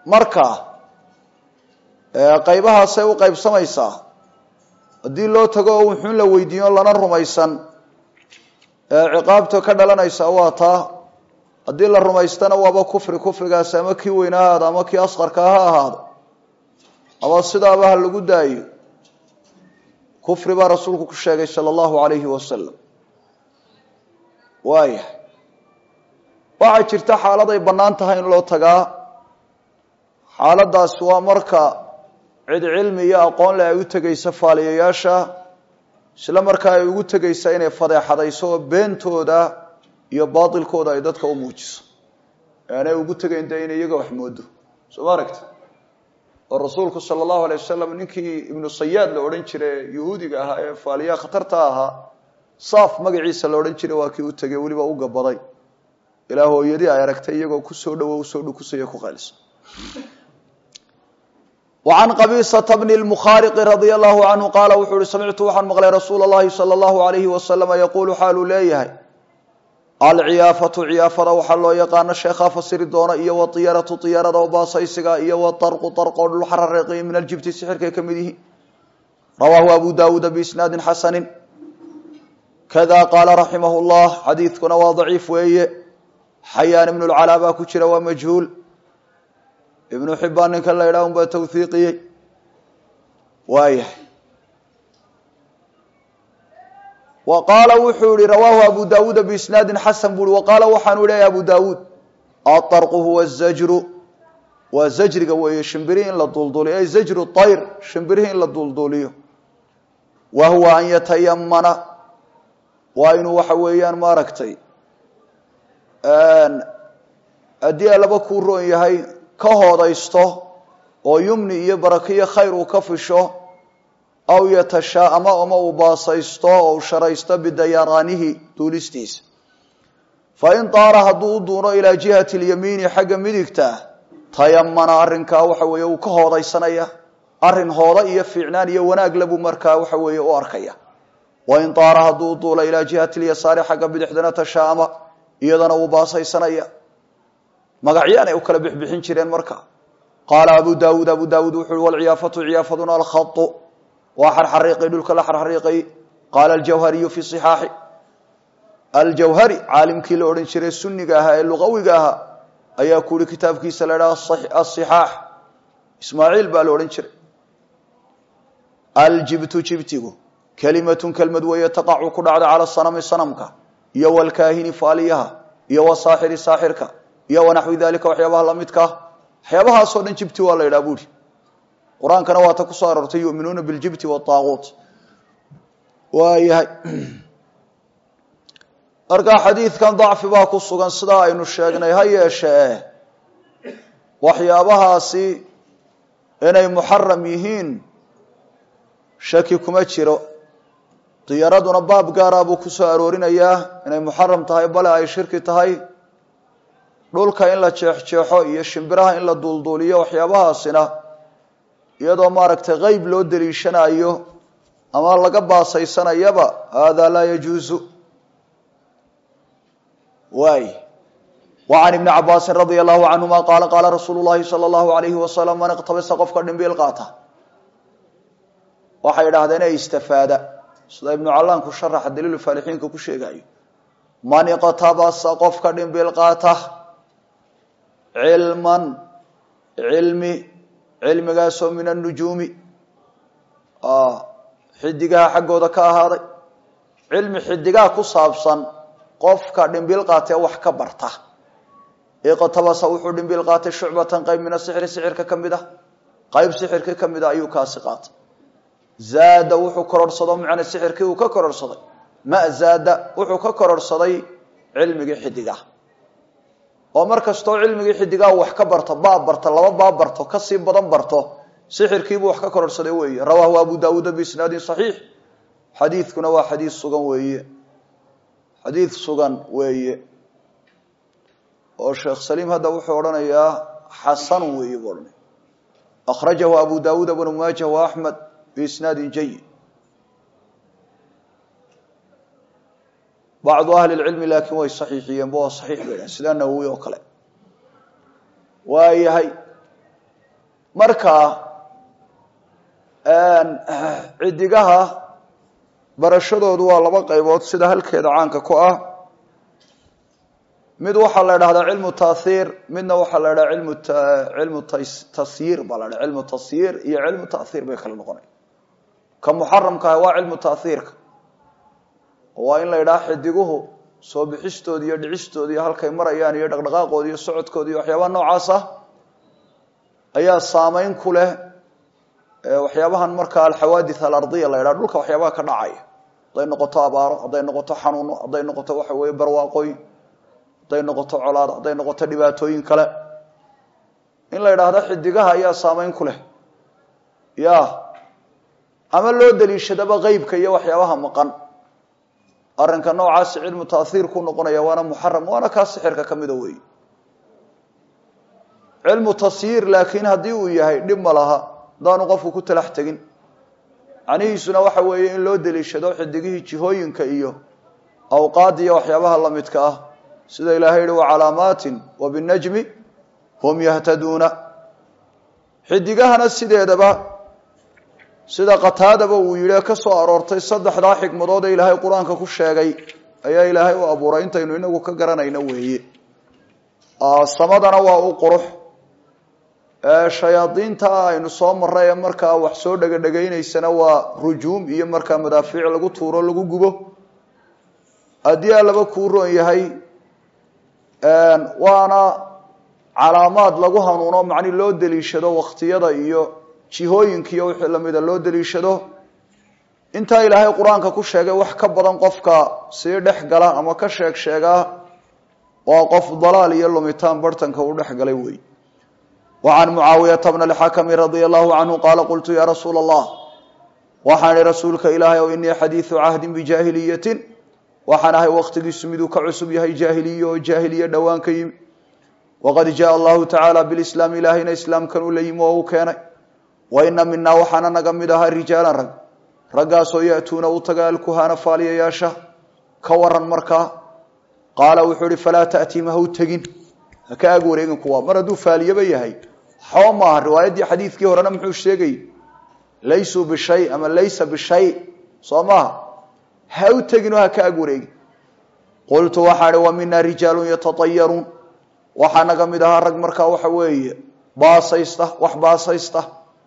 marka qaybahaasay u qaybsamaysaa haddii loo tago oo wuxuun la weydiiyo lana rumaysan ciqaabta ka dhalanaysa waa taa haddii la rumaystana waaba kufri kufrigaasi ama kii weyne ha ahaado ama kii asqarka ha ahaado ama sidaaba ha lagu daayo kufri baa rasuulku ku sheegay sala allahu alayhi wasalam waaya waxaa jirta xaalad ay bannaan tahay in loo tagaa xaaladaasi waa marka cid cilmi iyo aqoon leh ay u tegaysa faaliyayaasha isla markaa ay ugu tegaysa inay fadeexadayso oo beentooda iyo baatilkooda ay dadka u muujiso aanay ugu tegayn dee in iyaga wax moodo soo ma aragti oo rasuulku sala allahu alay wasalam ninkii ibnu sayaad la odhan jiray yuhuudiga ahaa ee faaliyaha khatarta ahaa saaf magaciisa la odhan jiray waa kii u tegay weliba u gabaday ilaa hooyadii ay aragtay iyagoo kusoo dhawo usoo dhukusaya ku qaylisa وعن qبيصة بن المخاrق رضي الله عنه qاaل wuxuu uhi samictu waxaan maqlay rasuul الlahi slى الlaه عaليه وasلم yqul xaaluu leeyahay alciyaafaةu ciyaafada waxaa loo yaqaano sheekhaa fasiri doona iyo wطiyaratu طiyarada oo baasaysiga iyo wطarqu طarqoo dhul xarareeqi min aljibti sixirkay ka mid yihiin rawaahu abu dawuuda bisnaadi xasani kada qaala raximah الlah xadiidkuna waa ضaciif weeye xayaan ibn اlcalaa baa ku jira waa majhuul ibnu xibaan ninkan la yidhaha un baa tawhiiqiyey waayahay wa qaala wuxuu yihi rawaahu abu dawuuda biisnaadin xasan buu i wa qaala waxaanu leeyahy abu dawuud aطarqu huwa zajru waa zajriga weeye shimbirihi in la dulduliyo ay zajru طayr shimbirihi in la dulduliyo wa huwa an yatayamana waa inuu waxa weeyaan maaragtay haddii alaba kuu roon yahay ka hoodaysto oo yumni iyo barakiyo khayr uu ka fisho aw yatashaa'ama ama uu baasaysto oo u sharaysto bidayaraanihi duulistiisa fa in daara hadduu u duuno ilaa jihati lyamiini xagga midigta tayamana arrinkaa waxa weeye uu ka hoodaysanaya arrin hooda iyo fiicnaan iyo wanaag labuu markaa waxa weeye u arkaya wa in daara hadduu u duulo ilaa jihati lyasaari xagga bidixdana tashaa'ama iyadana wuu baasaysanaya magacyaanay u kala bixbixin jireen marka qaala abu dawuud abu dawuud wuxu uhi walciyaafatu ciyaafaduna alkhau waa xarxariiqay dhulka la xarxariiqay qaala aljawhariyu fi صixaaxi aljawhari caalimkii la odhan jiray suniga ahaa ee luqawiga ahaa ayaa ku yihi kitaabkiisa la idhaha asixaax ismaaciil baa la odhan jiray aljibtu jibtigu kelimatun kelmad weeye taqacu ku dhacda cala sanami sanamka iyo walkaahini faaliyaha iyo wasaaxiri saaxirka iyo wanaxwi dalika waxyaabaha lamidkaa waxyaabahaasoo dhan jibti waa la yidhaha buuri qur-aankana waa ta kusoo aroortay yuminuuna biljibti waaaguut waayahay markaa xadiidkan dacfi baa ku sugan sidaa aynu sheegnay ha yeeshee waxyaabahaasi inay muxaram yihiin shaki kuma jiro diyaraduna baab gaara buu kusoo aroorinayaa inay muxaram tahay bale ay shirki tahay dhulka in la jeexjeexo iyo shimbiraha in la duulduuliyo waxyaabahaasina iyadoo maaragtay qeyb loo daliishanayo ama laga baasaysanayaba hada laa yajuuzu waay wa can ibni cabaasin radia allahu canhuma qaala qaala rasuulu llahi sala allahu alayhi wasalam man iqtabasa qofka dhimbiil qaata waxay idhahdeen ee istafaada sida ibnu callaanku sharaxa daliilu faalixiinka ku sheegayo man iqtabasa qofka dhimbiil qaata cilman cilmi cilmigaasoo min annujuumi xidigaha xaggooda ka ahaaday cilmi xidigaha ku saabsan qofka dhimbiil qaatee wax ka barta iqtabasa wuxuu dhimbiil qaatay shucbatan qayb min asixri sixirka ka mid ah qayb sixirka ka mid a ayuu kaasi qaatay zaada wuxuu kororhsado macna sixirkii uu ka kororhsaday ma zaada wuxuu ka kororhsaday cilmigii xidigaha oo mar kastoo cilmigii xidigaha wax ka barto baab barto laba baab barto kasii badan barto sixirkiibuu wax ka kororhsaday weeye rawaahu abu dawuuda biisnaadin saxiix xadiidkuna waa xadiid sugan weeye xadiid sugan weeye oo sheekh saliim hadda wuxuu odhanayaa xasanun weeye buu odhanaya akhrajahu abu dawuuda bnu maajah wa axmed biisnaadin jayid bacdu ahli lcilmi laakiin way saxiixiyeen ba waa saxiix bay dhahen sida nawowi oo kale waayahay marka cidigaha barashadoodu waa laba qaybood sida halkeeda caanka ku ah mid waxaa la idhahdaa cilmu tahiir midna waxaa la idhaha ilmu cilmu tasyiir baa la dhaha cilmu tasyiir iyo cilmu tahiir bay kala noqonaya ka muxaramka ah waa cilmu tahiirka waa in la idhaha xidiguhu soo bixistooda iyo dhicistooda iyo halkay marayaan iyo dhaqdhaqaaqooda iyo socodkooda iyo waxyaabaha noocaas ah ayaa saameyn ku leh waxyaabahan markaa alxawaadith alardiya la ydhaha dhulka waxyaabaha ka dhacaya hadday noqoto abaaro hadday noqoto xanuuno hadday noqoto waxa weeye barwaaqooyin hadday noqoto colaad hadday noqoto dhibaatooyin kale in la yidhaahdo xidigaha ayaa saameyn ku leh ya ama loo daliishadaba qeybka iyo waxyaabaha maqan arrinka noocaasi cilmu tahiir ku noqonaya waana muxaram waana kaa sixirka ka mida weey cilmu tasyiir laakiin haddii uu yahay dhib ma laha hadaanu qofku ku talax tegin macnihiisuna waxa weeye in loo deliishado xidigihii jihooyinka iyo awqaada iyo waxyaabaha lamidka ah sida ilaahay yihi wacalaamaatin wa binajmi hum yahtaduuna xidigahana sideedaba sida qataadaba uu yidhi ka soo aroortay saddexdaa xikmadood ee ilaahay qur-aanka ku sheegay ayaa ilaahay u abuuray intaynu inagu ka garanayno weeye samadana waa u qurux shayaadiinta aynu soo maray ee markaa wax soo dhegadhegaynaysana waa rujuum iyo markaa madaafiic lagu tuuro lagu gubo haddii allaba kuu roon yahay waana calaamaad lagu hanuuno macni loo deliishado waktiyada iyo jihooyinka iyo wixii lamida loo deliishado intaa ilaahay qur-aanka ku sheegay wax ka badan qofka sii dhex gala ama ka sheeg sheegaa waa qof dalaal iyo lumitaan bartanka u dhex galay wey وعن معاaوية بن الحكم رضي الله عنه قال قلت يا رsuuل الله waxaan ihi rasuulka ilaahay o iنii xadيiثu cahdi بجاahiliyaةi waxaan ahay wktigiisu miduu ka cusub yahay jaahiliye oo jaahiliye dhowaan ka yimi وqad jaء الlahu taعaalى bالإسلام ilaahayna iسlaamkan u la yimi oo u keenay وإna minaa waxaana naga mid ahaa rijaaلا rag raggaasoo yأtuuna u taga alkuhana faaliyayaasha ka waran markaa qaala wuxuu ihi falaa تأتيm ha u tegin haka ag wareegin kuwa mar hadduu faaliyaba yahay xoo maaha riwaayaddii xadiidkii horena muxuu sheegay laysuu bishay ama laysa bishay soo maaha ha u tegin oo haka ag wareegin qultu waxaa ihi wa mina rijaalun yatatayaruun waxaa naga mid ahaa rag markaa waxa weeye baasaysta wax baasaysta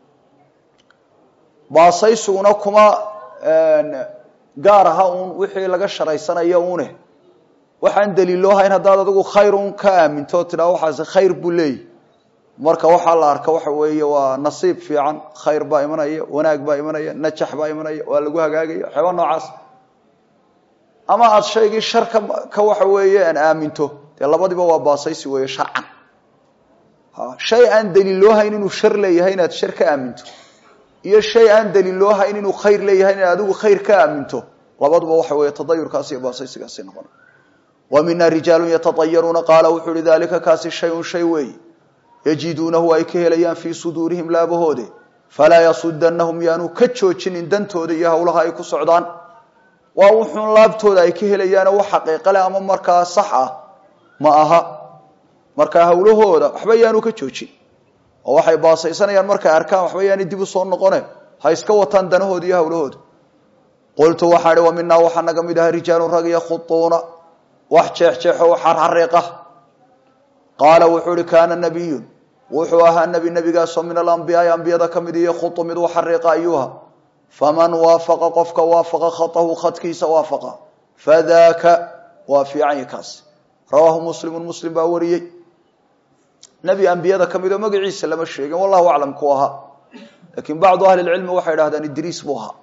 baasaysuguna kuma gaar aha uun wixii laga sharaysanayo une waxaan daliiloo hayn haddaad adigu khayr un ka aaminto o tidhaha waxaasi khayr buu leeyahy marka waxaa la arka waxa weeye waa nasiib fiican khayr baa imanaya wanaag baa imanaya najax baa imanaya waa lagu hagaagaya waxyaaba noocaas ama aada shaygii shar ka ka waxa weeye aan aaminto dee labadiba waa baasaysi weeye sharcan shay aan daliiloo hayn inuu shar leeyahay inaad shar ka aaminto iyo shay aan daliiloo hayn inuu khayr leeyahay inaad adigu khayr ka aaminto labaduba waxa weeye tadayurkaasi iyo baasaysigaasi noqona wa mina rijaalu yatatayaruuna qaala wuxuu uhi dalika kaasi shayun shay weeye yajiduunahu ay ka helayaan fii suduurihim laabahoode falaa yasudanahum yaanu ka joojinin dantooda iyo howlaha ay ku socdaan waa wuxuun laabtooda ay ka helayaano wax xaqiiqale ama markaa sax ah ma aha markaa howlahooda waxba yaanu ka joojin oo waxay baasaysanayaan markay arkaan waxba yaani dib u soo noqone ha iska wataan danahooda iyo howlahooda qultu waxaa ihi wa minaa waxaa naga mid aha rijaalun rag yakhuuuna wax jeexjeexo wax xarxariiqa qaala wuxuu ihi kaana nabiyun wuxuu ahaa nebi nebigaasoo min alambiyaai ambiyada ka mid iyo khutu mid u xariiqa ayuuha faman waafaqa qofka waafaqa khatahu khadkiisa waafaqa fadaaka waa fiicanya kaas rawaahu muslimu muslim baa wariyey nebi ambiyada ka mid oo magaciisa lama sheegin wallahu aclam ku ahaa laakiin bacdu ahli lcilmi waxay idhahdaan idriis buu ahaa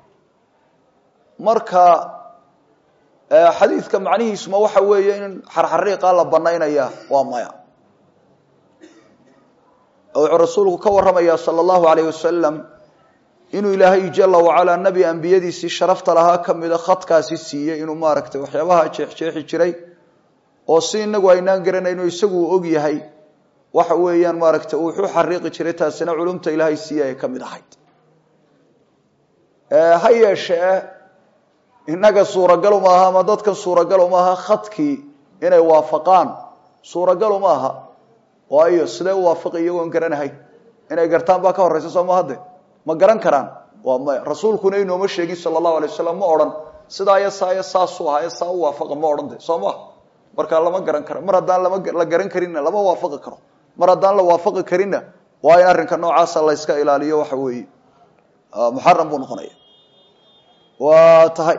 marka xadiidka macnihiisuma waxa weeye in xarxariiqa la banaynaya waa maya wuxuu rasuulku ka warramaya sala allahu alayh wasalam inuu ilaahay jala wacalaa nebi ambiyadiisii sharafta lahaa ka mida khadkaasi siiyey inuu maaragtay waxyaabaha jeexjeexi jiray oo si inagu aynaan garanayno isagu uu og yahay waxa weeyaan maaragtay uu wuxuu xariiqi jiray taasina culumta ilaahay siiye ay ka mid ahayd ha yeeshee innaga suuragal uma aha ama dadkan suuragal uma aha khadkii inay waafaqaan suuragal uma aha waayo sidee u waafaqi iyagoon garanahay inay gartaan baa ka horeysa soo ma hadde ma garan karaan waa maya rasuulkuna inooma sheegin sala allahu alay wasalam ma odhan sidaa iyo saa iyo saasuu ahaa saa u waafaqa ma odhan de soo maha markaa lama garan karo mar haddaan lama la garan karinna lama waafaqi karo mar haddaan la waafaqi karinna waa in arrinka noocaasa la yska ilaaliyo waxa weeye muxaram buu noqonaya waa tahay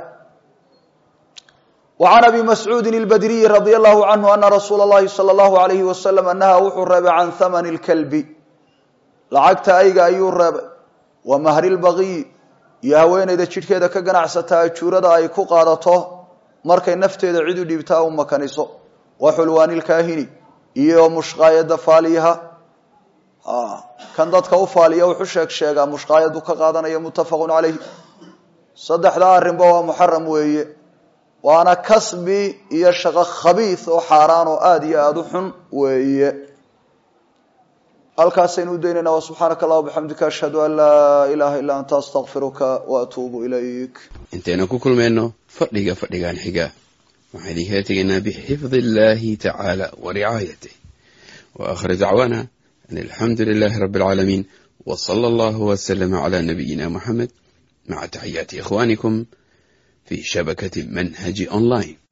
وعn abi mascuudi الbadriyi radي الlahu canhu ana rasuula اllahi salى اllahu عalayhi wasalam nahaa wuxuu reebay can hamani اlkalbi lacagta ayga ayuu reebay wa mahri lbagiyi iyo haweeneyda jidhkeeda ka ganacsataa ajuurada ay ku qaadato markay nafteeda cid u dhiibtaa u makaniso wa xulwaani lkaahini iyo mushqaayada faaliyaha kan dadka u faaliya wuxu sheeg sheegaa mushqaayadu ka qaadanaya muttafaqu calayh saddexdaa arrinba waa muxaram weeye waana kasbi iyo shaqo khabiis oo xaaraan oo aada iyo aada u xun weeye halkaasaynu u daynayna wa subxaanaka allah bixamdika ashhadu an laa ilaaha illaa anta astaqfiruka wa atuubu ilayk intaynu ku kulmayno fadhiga fadhigan xiga waxaan idinkala tegaynaa bixifdi illahi tacaala wa ricaayatih wa akhir dacwaana an alxamdu lilahi rabi alcaalamiin wa sala allahu waslama cala nabiyina muxamed maca taxiyaati ikhwanikum في شبكة منهج أونلاين